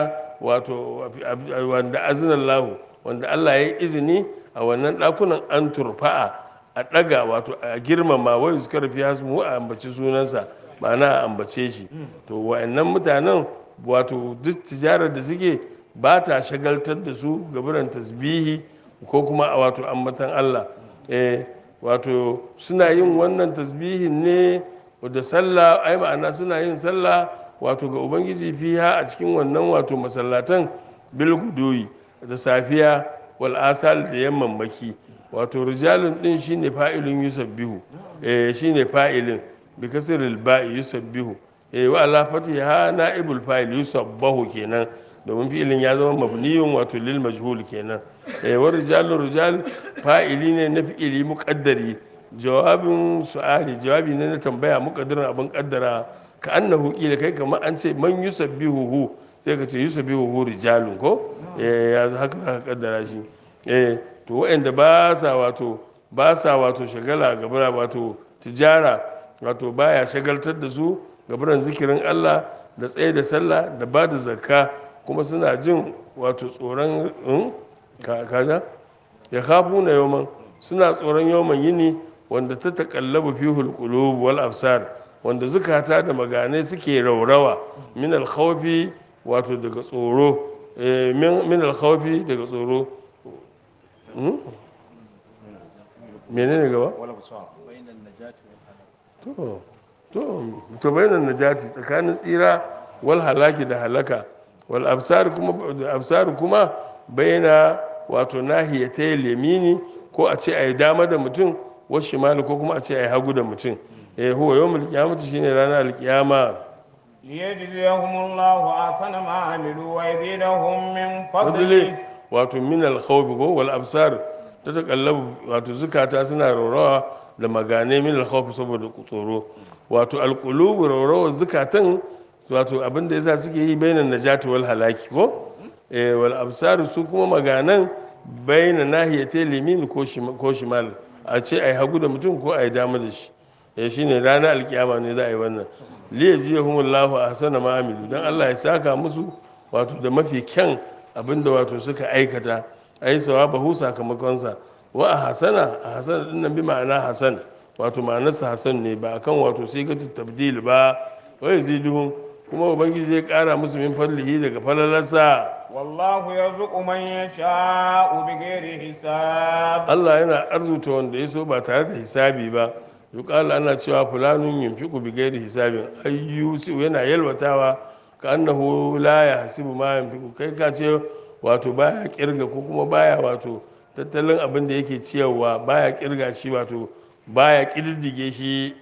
wato wanda azinallahu wanda Allah ya yi izini a wannan ɗakunan an turfa'a a ɗaga wato a girmama wai su karfi hasmu a ambaci sunansa ma'ana a ambace shi to wa'annan mutanen wato duk tijarar da suke ba ta shagaltar da su gaburan tasbihi ko kuma a wato ambatan Allah eh wato suna yin wannan tasbihin ne da sallah ai ma'ana suna yin sallah wato ga ubangiji fiha a cikin wannan wato masallatan bil gudoyi da safiya wal asal da yammamaki wato rijalun din shine fa'ilun yusabbihu eh shine fa'ilin bi kasril ba'i yusabbihu eh wa ala fatiha na'ibul fa'il yusabbahu kenan domin fi'ilin ya zama mabniyun wato lil majhul kenan eh wa rijalun rijal fa'ili ne na fi'ili muqaddari jawabin su'ali jawabi ne na tambaya muqaddarin abin kaddara ka annahu qila kai kamar an ce man yusabbihu sai ka ce yusabbihu rijalun ko eh ya haka haka kaddara shi eh to waɗanda ba sa wato ba sa wato shagala gabara wato tijara wato baya shagaltar da su gabaran zikirin Allah da tsaye da sallah da ba da zakka kuma suna jin wato tsoron kaza ya kafu na yawman suna tsoron yawman yini wanda ta taƙallabu fi hulƙulub wal absar wanda zukata da maganai suke raurawa min alkhawfi wato daga tsoro min alkhawfi daga tsoro menene gaba to to to bayanan najati tsakanin tsira wal halaki da halaka wal absar kuma absar kuma bayana wato nahiyata yamini ko a ce ai dama da mutum wasu shimali ko kuma a ce ai hagu da mutum eh huwa yawmul qiyamati shine ranar alqiyama ليجزيهم الله أحسن ما عملوا ويزيدهم من fadli فضله wato min alkhawf ko wal absar ta takallabu wato zukata suna raurawa da magane min alkhawf saboda tsoro wato alqulubu raurawa zukatan wato abin da yasa suke yi bainan najati wal halaki ko eh wal absar su kuma maganan bainan nahiyati limin ko shima- ko shimal a ce ai hagu da mutum ko ai dama da shi eh shine ranar alkiyama ne za a yi wannan liyajiyahumullahu ahsana ma amilu dan Allah ya saka musu wato da mafi kyan abinda wato suka aikata ai sawabahu sakamakonsa wa a hasana a hasana din nan bi ma'ana hasan wato ma'anarsa hasan ne ba akan wato sai ka tabdil ba wa yaziduhum kuma ubangiji zai kara musu min fadlihi daga falalarsa والله يرزق من يشاء بغير حساب Allah yana arzuta wanda ya so ba tare da hisabi ba yuqala ana cewa fulanun yunfiqu bi ghairi hisabin ayyusi yana yalwatawa ka annahu la yahsibu ma yunfiqu kai ka ce wato baya kirga ko kuma baya wato tattalin abin da yake ciyarwa baya kirga shi wato baya kididdige shi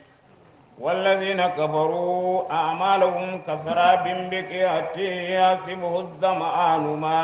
والذين كفروا أعمالهم كسراب بقيعة يحسبه الظمآن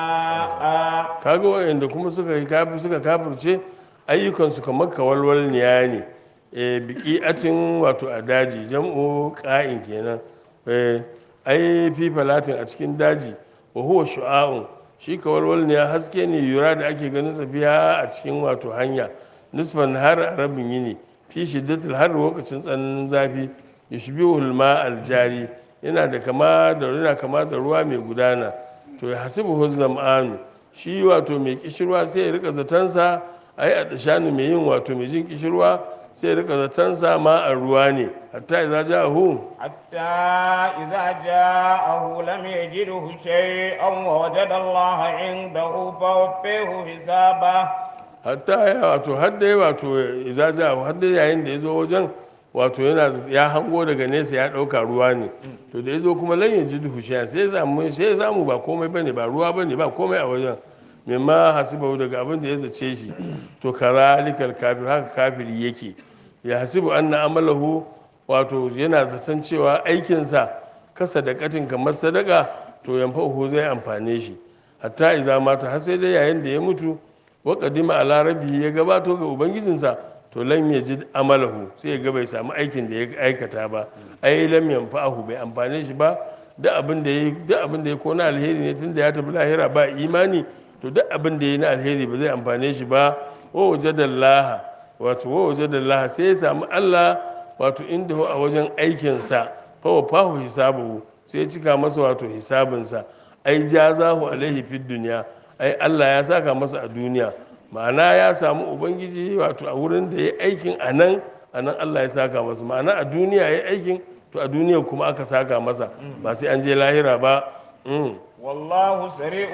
ماء kaga wayanda kuma suka yi kafir suka kafirce ayyukansu kamar kawalwalniya ne e biki atin wato a daji jam'u ƙa'in kenan e ai fi falatin a cikin daji wa huwa shu'a'un shi kawalwalniya haske ne yura da ake ganin sa biya a cikin wato hanya nisfan har a rabin yini fi shiddatil har lokacin tsananin zafi yushbihul ma aljari yana da kama da yana kama da ruwa mai gudana to ya hasibu zam'anu shi wato mai kishirwa sai ya rika zatansa ai a dashani mai yin wato mai jin kishirwa sai ya rika zatansa ma a ruwa ne hatta idza ja'ahu حتى إذا جاءه لم يجده شيئا ووجد الله عنده فوفيه حسابه hatta ya wato har dai wato idza ja'ahu har dai yayin da ya zo wajen wato yana ya hango daga nesa ya dauka ruwa ne to da ya zo kuma lan yaji duhu sai ya samu sai ya samu ba komai bane ba ruwa bane ba komai a wajen mimma hasibahu daga abin da ya zace shi to karalikal kafir haka kafiri yake ya hasibu anna amalahu wato yana zaton cewa aikinsa kasa da katin kamar sadaka to yanfa'uhu zai amfane shi hatta iza mata har sai dai yayin da ya mutu wa qadima ala rabbi ya gabato ga ubangijinsa to lam yajid amalahu sai ya ga bai samu aikin da ya aikata ba ai lam yanfa'uhu bai amfane shi ba duk abin da ya duk abin da ya kona alheri ne tunda ya tafi lahira ba imani to duk abin da ya na alheri ba zai amfane shi ba wa wajadallaha wato wa wajadallaha sai ya samu Allah wato inda a wajen aikinsa fa wa fahu hisabuhu sai ya cika masa wato hisabinsa ai jazahu alaihi fid duniya ai Allah ya saka masa a duniya ma'ana ya samu ubangiji wato a wurin da ya aikin a nan a nan Allah ya saka masa ma'ana a duniya ya aikin to a duniya kuma aka saka masa ba sai an je lahira ba Mm. والله سريع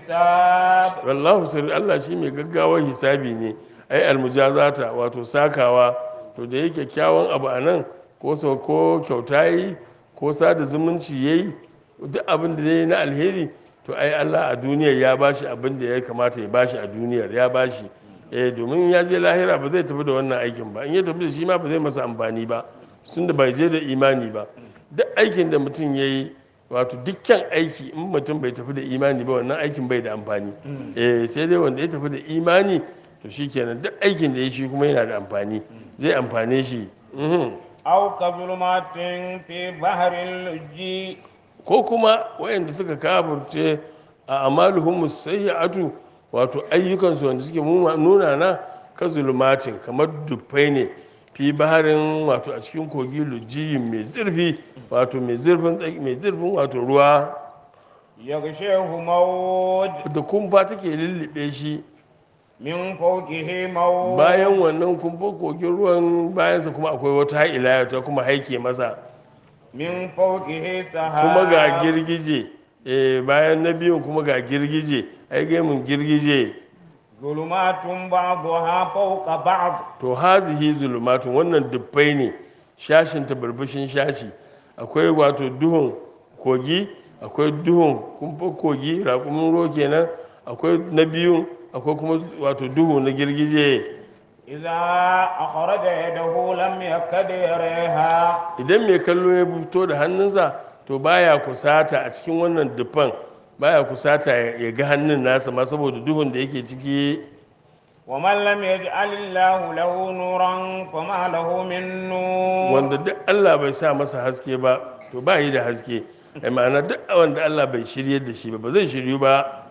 الحساب wallahu sirri Allah shi mai gaggawar hisabi ne ai almujazata wato sakawa to da yake kyawun abu a nan ko sau ko kyauta yi ko sada zumunci yayi duk abin da yayi na alheri to ai Allah a duniyar ya bashi abin da ya kamata ya bashi a duniyar ya bashi eh domin ya je lahira ba zai tafi da wannan aikin ba in ya tafi da shi ma ba zai masa amfani ba sun da bai je da imani ba duk aikin da mutum ya yi wato dukkan aiki in mutum bai tafi da imani ba wannan aikin bai da amfani eh sai dai wanda ya tafi da imani to shikenan duk aikin da ya shi kuma yana da amfani zai amfane shi mhm. أو كظلمات في بحر اللجي ko kuma wayanda suka kafirce a amaluhum sayyi'atu wato ayyukansu wanda suke muma- nuna na ka zulumatin kamar dufai ne fi baharin wato a cikin kogi lujiyin mai zurfi wato mai zurfin tsaki- mai zurfin wato ruwa يغشيه موج da kumfa take lullube shi من فوقه موج bayan wannan kumfa kogin ruwan bayansa kuma akwai wata ha'ila ta kuma haike masa من فوقه سحاب kuma ga girgije eh bayan na biyun kuma ga girgije ai gaimun girgije ظلمات بعضها فوق بعض to hazihi zulumatun wannan dubbai ne shashin ta barbashin shashi akwai wato duhun kogi akwai duhun kumfa kogi raƙumin ruwa kenan akwai na biyun akwai kuma wato duhu na girgije إذا أخرج يده لم يكد يريها idan mai kallo ya fito da hannunsa to baya kusata a cikin wannan dubban baya kusata ya ya ga hannun nasa ma saboda duhun da yake ciki ومن لم يجعل الله له نورا فما له من نور wanda duk Allah bai sa masa haske ba to ba yi da haske ai ma'ana duk wanda Allah bai shiryar da shi ba ba zai shiryu ba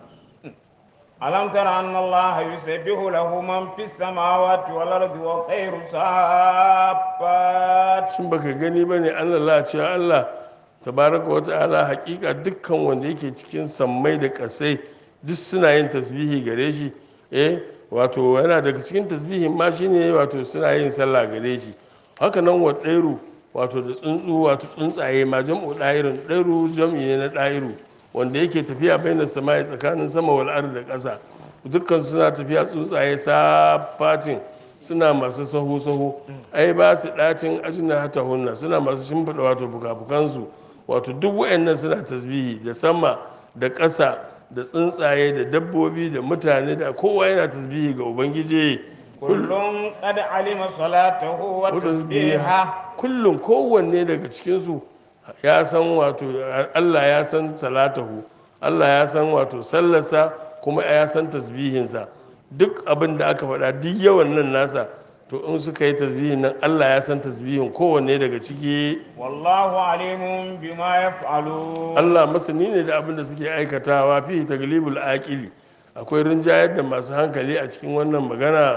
ألم تر أن الله يسبح له من في السماوات والأرض والطير صافات shin baka gani ba ne an lalace Allah tabaraka wa ta'ala hakika dukkan wanda yake cikin sammai da kasai duk suna yin tasbihi gare shi eh wato yana daga cikin tasbihin ma shine wato suna yin sallah gare shi haka nan wa ɗairu wato da tsuntsu wato tsuntsaye ma jam'u ɗairin ɗairu jam'i ne na ɗairu wanda yake tafiya bainar samai tsakanin sama wal ardi da ƙasa dukkan suna tafiya tsuntsaye safatin suna masu sahu-sahu ai ba su ɗacin ajina hata hunna suna masu shimfiɗa wato fuka-fukansu wato duk wayannan suna tasbihi da sama da ƙasa da tsuntsaye da dabbobi da mutane da kowa yana tasbihi ga ubangiji كل قد علم صلاته وتسبيحه kullum kowanne daga cikinsu ya san wato allah ya san salatahu allah ya san wato sallarsa kuma ya san tasbihinsa duk abin da aka faɗa duk yawan nan nasa to in suka yi tasbihin nan allah ya san tasbihin kowanne daga ciki والله عليم بما يفعلون allah masani ne da abin da suke aikatawa fi taglibul aqili akwai rinjayar da masu hankali a cikin wannan magana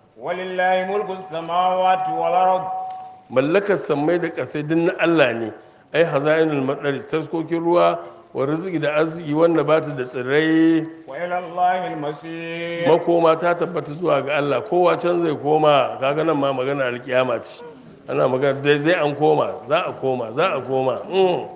ولله ملك السماوات والأرض mallakar sammai da ƙasai duk na Allah ne ai hazainul madari taskokin ruwa wa riziki da arziki wanda ba ta da tsirrai وإلى الله المصير makoma ta tabbata zuwa ga Allah kowa can zai koma kaga nan ma magana alkiyama ce ana magana dai zai an koma za a koma za a koma mm.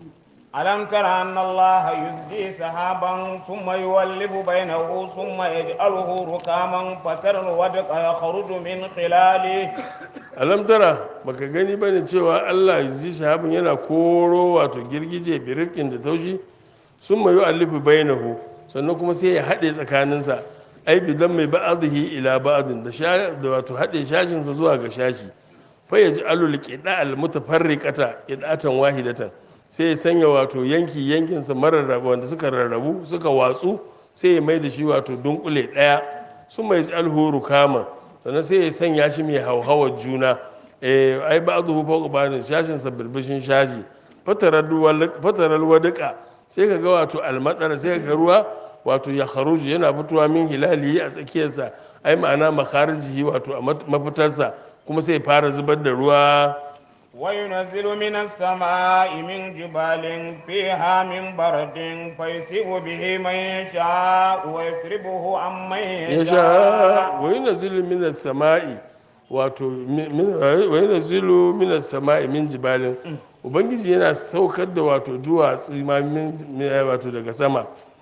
ألم تر أن الله يزجي سحابا ثم يولف بينه ثم يجعله ركاما فترى الودق يخرج من خلاله alam tara baka gani bane cewa Allah ji shahabin yana koro wato girgije birifkin da taushi sun mayu alifu bainahu sannan kuma sai ya haɗe tsakaninsa ai bidan mai ba'adhi ila ba'adin da sha da wato haɗe shashinsa zuwa ga shashi fa yaji alul qida al mutafarriqata qidatan wahidatan sai ya sanya wato yanki yankinsa mararraba wanda suka rarrabu suka watsu sai ya mai da shi wato dunkule ɗaya sun mai alhuru kama sannan sai ya sanya shi mai hauhawar juna eh ai ba zuhu fauka banin shashin sa birbishin shashi fatarar wadaka sai ka ga wato almadara sai ka ga ruwa wato ya kharuju yana fitowa min hilali a tsakiyarsa ai ma'ana makharijihi wato a mafitarsa kuma sai fara zubar da ruwa وينزل من السماء من جبال فيها من برد فيصيب به من يشاء ويسربه عن من ya sha يشاء wa yunazzilu minas sama'i wato min- min- wa yunazzilu minas sama'i min jibalin ubangiji yana saukar da wato duwatsu ma min min- wato daga sama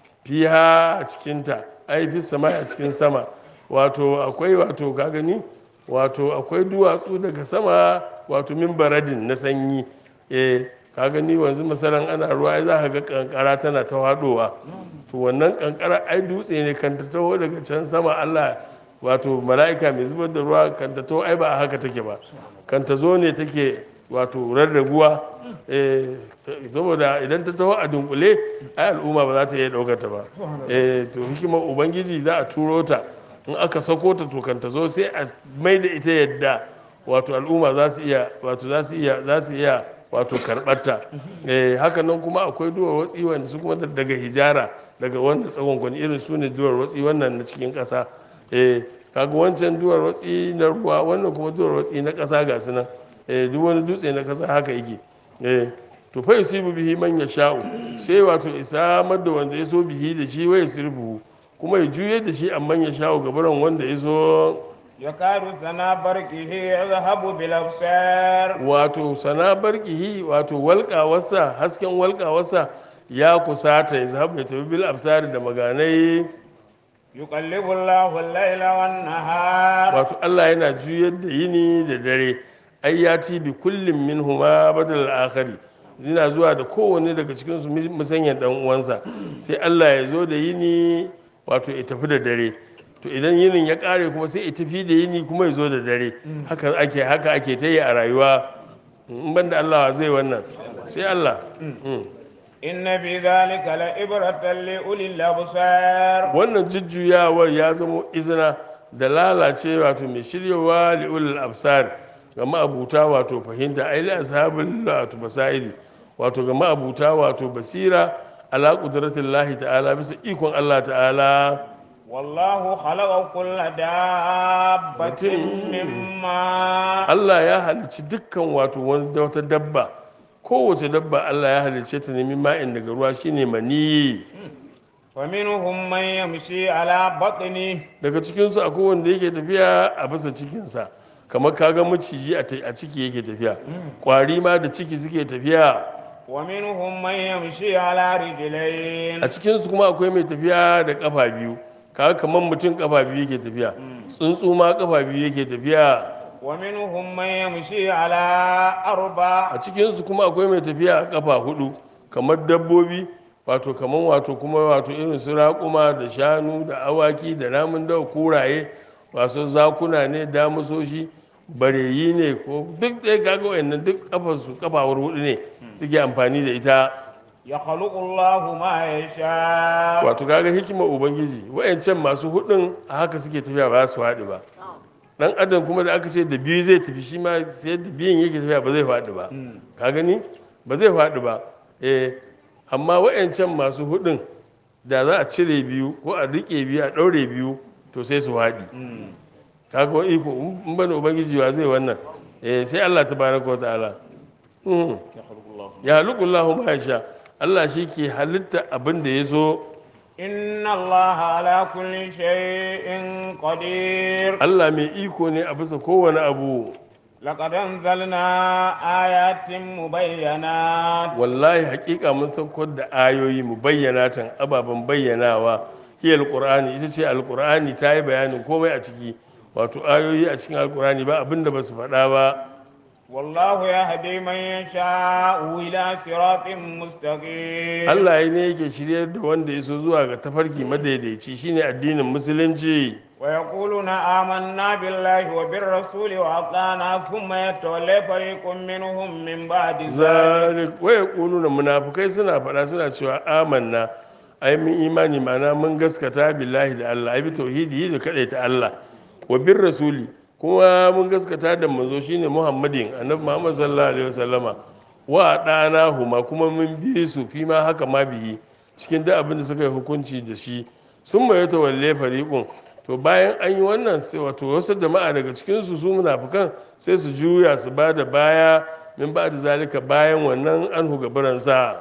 fiha a cikinta ai fi sama a cikin sama wato akwai wato ka gani wato akwai duwatsu daga sama wato min baradin na sanyi eh ka gani wanzu misalan ana ruwa ai za ka ga kankara tana ta haɗowa to wannan kankara ai dutse ne kan ta taho daga can sama Allah wato mala'ika mai zubar da ruwa kan ta taho ai ba a haka take ba kan ta zo ne take wato rarraguwa eh, ta- saboda idan ta taho a dunkule ai al'umma ba za ta iya ɗaukar ta ba eh, to hikimar ubangiji za a turo ta in aka sako ta to kan ta zo sai a mai da ita yadda wato al'umma za su iya wato za su iya za su iya wato karɓarta eh, haka nan kuma akwai duwar watsi wanda su kuma daga hijara daga wanda tsawon kwani irin su ne duwar watsi wannan na cikin ƙasa eh, kaga wancan duwar watsi na ruwa wannan kuma duwar watsi na ƙasa ga su nan eh, duk wani dutse na ƙasa haka yake eh, to fa yusibu bihi man yasha'u sai wato isamar da wanda ya so bihi da shi wai sirbu kuma ya juye da shi amman ya sha'u gabaran wanda ya so يكاد سنا برقه يذهب بالأبصار wato sana barkihi wato walƙawarsa hasken walƙawarsa ya kusata ya zahabu ya tafi bil absari da maganai يقلب الله الليل والنهار wato Allah yana juyar da yini da dare ai ya ci bi kullum min huma badal akhari yana zuwa da kowanne daga cikin su musanya dan uwansa sai Allah ya zo da yini wato ya tafi da dare to idan yinin ya kare kuma sai ya tafi da yini kuma ya zo da dare haka ake haka ake ta yi a rayuwa in ban da Allah zai wannan sai Allah Mm. إن في ذلك لعبرة لأولي الأبصار wannan jujjuyawar ya zama izina da lalace wato mai shiryawa li'ulul absar ga ma'abuta wato fahimta ai la ashabul wato basairi wato ga ma'abuta wato basira ala qudratillahi ta'ala bisa ikon Allah ta'ala والله خلق كل دابة من ماء Allah ya halicci dukkan wato wani wata dabba kowace dabba Allah ya halicce ta nemi ma'in daga ruwa shine maniyi ومنهم من يمشي على بطنه daga cikinsu akwai wanda yake tafiya a bisa cikinsa kamar kaga maciji a ta- a ciki yake tafiya kwari ma da ciki suke tafiya ومنهم من يمشي على رجلين a cikinsu kuma akwai mai tafiya da kafa biyu kaga kamar mutum kafa biyu yake tafiya tsuntsu ma kafa biyu yake tafiya ومنهم من يمشي على أربع a cikinsu kuma akwai mai tafiya a kafa hudu kamar dabbobi wato kamar wato kuma wato irin su raƙuma da shanu da awaki da namun dawa kuraye wasu zakuna ne damusoshi bareyi ne ko duk ɗaya kaga wayannan duk kafarsu kafawar hudu ne suke amfani da ita يخلق الله ما يشاء wato kaga hikimar ubangiji wayancan masu hudun a haka suke tafiya ba su haɗu ba dan adam kuma da aka ce da biyu zai tafi shi ma sai da biyun yake tafiya ba zai faɗi ba ka gani ba zai faɗi ba eh amma wayancan masu hudun da za a cire biyu ko a rike biyu a ɗaure biyu to sai su haɗi kaga wani iko in bane ubangiji wa zai wannan eh sai Allah tabaraka wa ta'ala Mhm. ya halukullahu ma sha Allah shi ke halitta abin da ya so إن الله على كل شيء قدير Allah mai iko ne a bisa kowane abu لقد أنزلنا آيات مبينات wallahi hakika mun saukar da ayoyi mu bayyana tan ababen bayyanawa hiya alqur'ani ita ce alqur'ani ta yi bayanin komai a ciki wato ayoyi a cikin alqur'ani ba abin da ba su faɗa ba والله يهدي من يشاء إلى صراط مستقيم Allah ne yake shiryar da wanda ya so zuwa ga tafarki madaidaici shine addinin musulunci ويقولون آمنا بالله وبالرسول وأطعنا ثم يتولى فريق منهم من بعد ذلك zalik waya na munafukai suna faɗa suna cewa amanna ai mun imani ma'ana mun gaskata billahi da Allah ai bi tauhidi da ta Allah wa bir rasuli kuma mun gaskata da manzo shine Muhammadin annabi Muhammad sallallahu alaihi wasallama wa dana huma kuma mun bi su fi ma haka ma bihi cikin duk abin da suka yi hukunci da shi sun mai tawalle fariqun to bayan an yi wannan sai wato wasu jama'a daga cikinsu su munafukan sai su juya su ba da baya min ba da zalika bayan wannan an gabaransa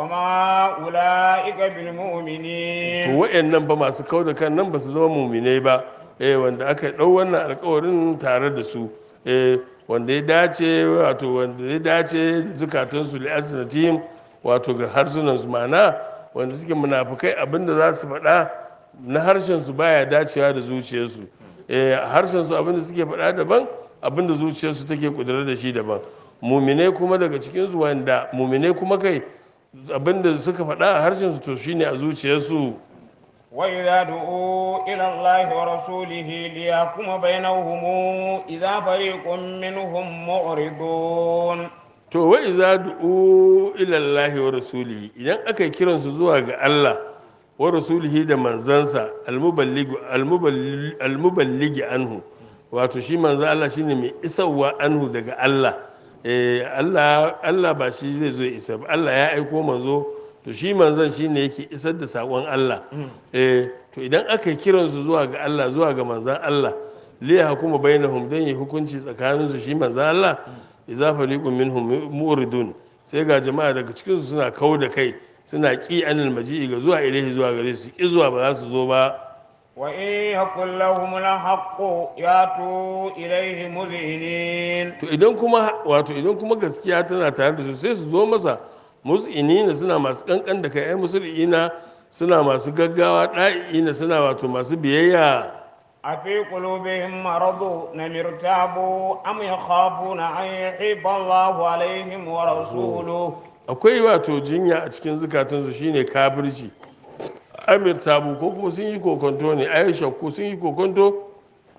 وما أولئك to بالمؤمنين wa'annan ba masu kau da kan nan ba su zama muminai ba eh wanda aka ɗau wannan alkawarin tare da su eh wanda ya dace wato wanda ya dace da zukatansu li'ajinatihim wato ga harsunansu ma'ana wanda suke munafukai abinda za su faɗa na harshen su baya dacewa da zuciyarsu eh harshen su abinda suke faɗa daban abinda zuciyarsu take kudura da shi daban muminai kuma daga cikin su wanda muminai kuma kai abinda suka faɗa a harshen su to shine a zuciyarsu وإذا دعوا إلى الله ورسوله ليحكم بينهم إذا فريق منهم معرضون to wa iza du'u ila Allahi wa rasulihi idan aka yi kiransu zuwa ga Allah wa rasulihi da manzansa almuballigu almuballi- almuballigi anhu wato shi manzan Allah shine mai isarwa anhu daga Allah eh Allah Allah ba shi zai zo ya isa ba Allah ya aiko manzo to shi manzan shine yake isar da sakon Allah eh to idan aka yi kiransu zuwa ga Allah zuwa ga manzan Allah liya hukuma bainahum dan yi hukunci tsakaninsu shi manzan Allah idza fariqun minhum muridun sai ga jama'a daga cikin su suna kau da kai suna ki anil maji'i ga zuwa ilaihi zuwa gare su ki zuwa ba za su zo ba وإن يكن لهم الحق يأتوا إليه مذعنين to idan kuma wato idan kuma gaskiya tana tare da su sai su zo masa mus'inina suna masu kankan da kai ai musulina suna masu gaggawa da'ina suna wato masu biyayya أفي قلوبهم مرض أم ارتابوا أم يخافون أن يحيب الله عليهم ورسوله akwai wato jinya a cikin zukatunsu shine kafirci amir tabu ko kuma sun yi kokonto ne ayi shakku sun yi kokonto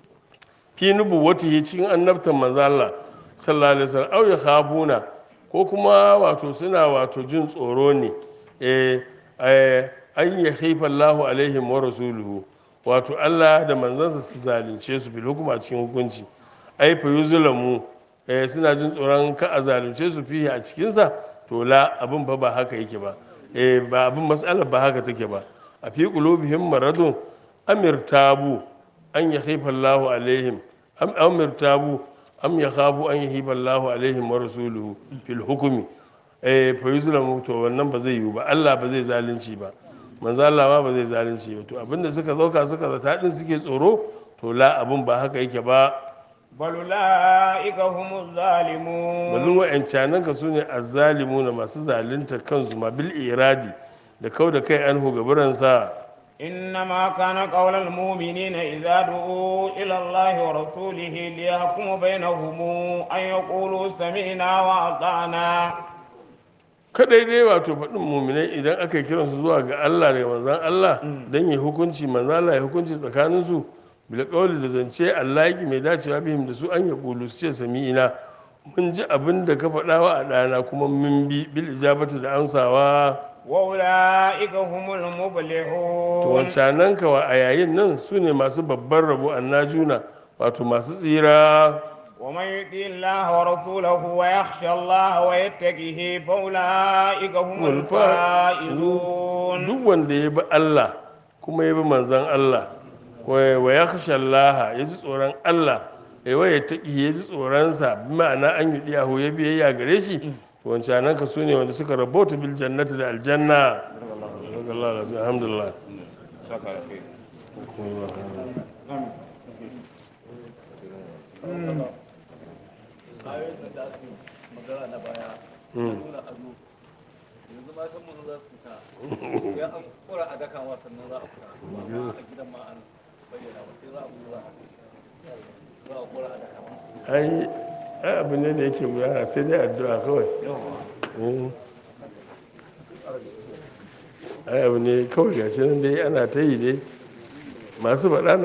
fi nubu wata yi cikin annabtan manzo Allah sallallahu alaihi wasallam au yakhafuna ko kuma wato suna wato jin tsoro ne eh eh, an yakhifa Allahu alaihim wa rasuluhu wato Allah da manzansa su zalunce su bil hukuma cikin hukunci ai fa yuzlamu eh, suna jin tsoron ka a zalunce su fiye a cikinsa to la abin fa ba haka yake ba eh, ba abin matsalar ba haka take ba a fi qulubihim maradun amir tabu an yakhifa Allahu alaihim am amir tabu am yakhafu an yahiba Allahu alaihim wa rasuluhu fil hukmi eh fa yuzlamu to wannan ba zai yiwu ba Allah ba zai zalunci ba manzo Allah ma ba zai zalunci ba to abinda suka zauka suka zata din suke tsoro to la abin ba haka yake ba بل أولئك هم الظالمون balin wa'ancanan ka su ne azzalimuna masu zalunta kansu ma bil iradi da kau da kai anhu gaburansa إنما كان قول المؤمنين إذا دعوا إلى الله ورسوله ليحكم بينهم أن يقولوا سمعنا وأطعنا kadai dai wato faɗin muminai idan aka yi kiransu zuwa ga Allah da manzan Allah don yi hukunci manzan Allah ya hukunci tsakaninsu bil qawli da zance Allah yake mai dacewa bihim da su an ya kulu su ce sami'ina mun ji abin da ka faɗa wa a ɗana kuma mun bi bil ijabatu da amsawa وأولئك هم to المفلحون wancanan kawa a yayin nan su ne masu babban rabo annajuna wato masu tsira ومن يطع الله ورسوله ويخشى الله ويتقه فأولئك هم الفائزون duk wanda ya bi Allah kuma ya bi manzan Allah ko wa ya khasha Allah ya ji tsoron Allah ya waya taƙi ya ji tsoronsa bi ma'ana an yi diyahu ya biyayya gare shi to wancanan ka su ne wanda suka rabota bil jannati da aljanna alhamdulillah ayoyin da aka yi magana na baya nuna ado yanzu matan mu za su fita sai an kura a daka ma sannan za a fita amma a gidan ma an bayyana ba sai za a kura za a kura a daka ma ai ai abu ne da yake gudana sai dai addu'a kawai Mm. ai abu ne kawai gashi nan dai ana ta yi dai masu faɗa na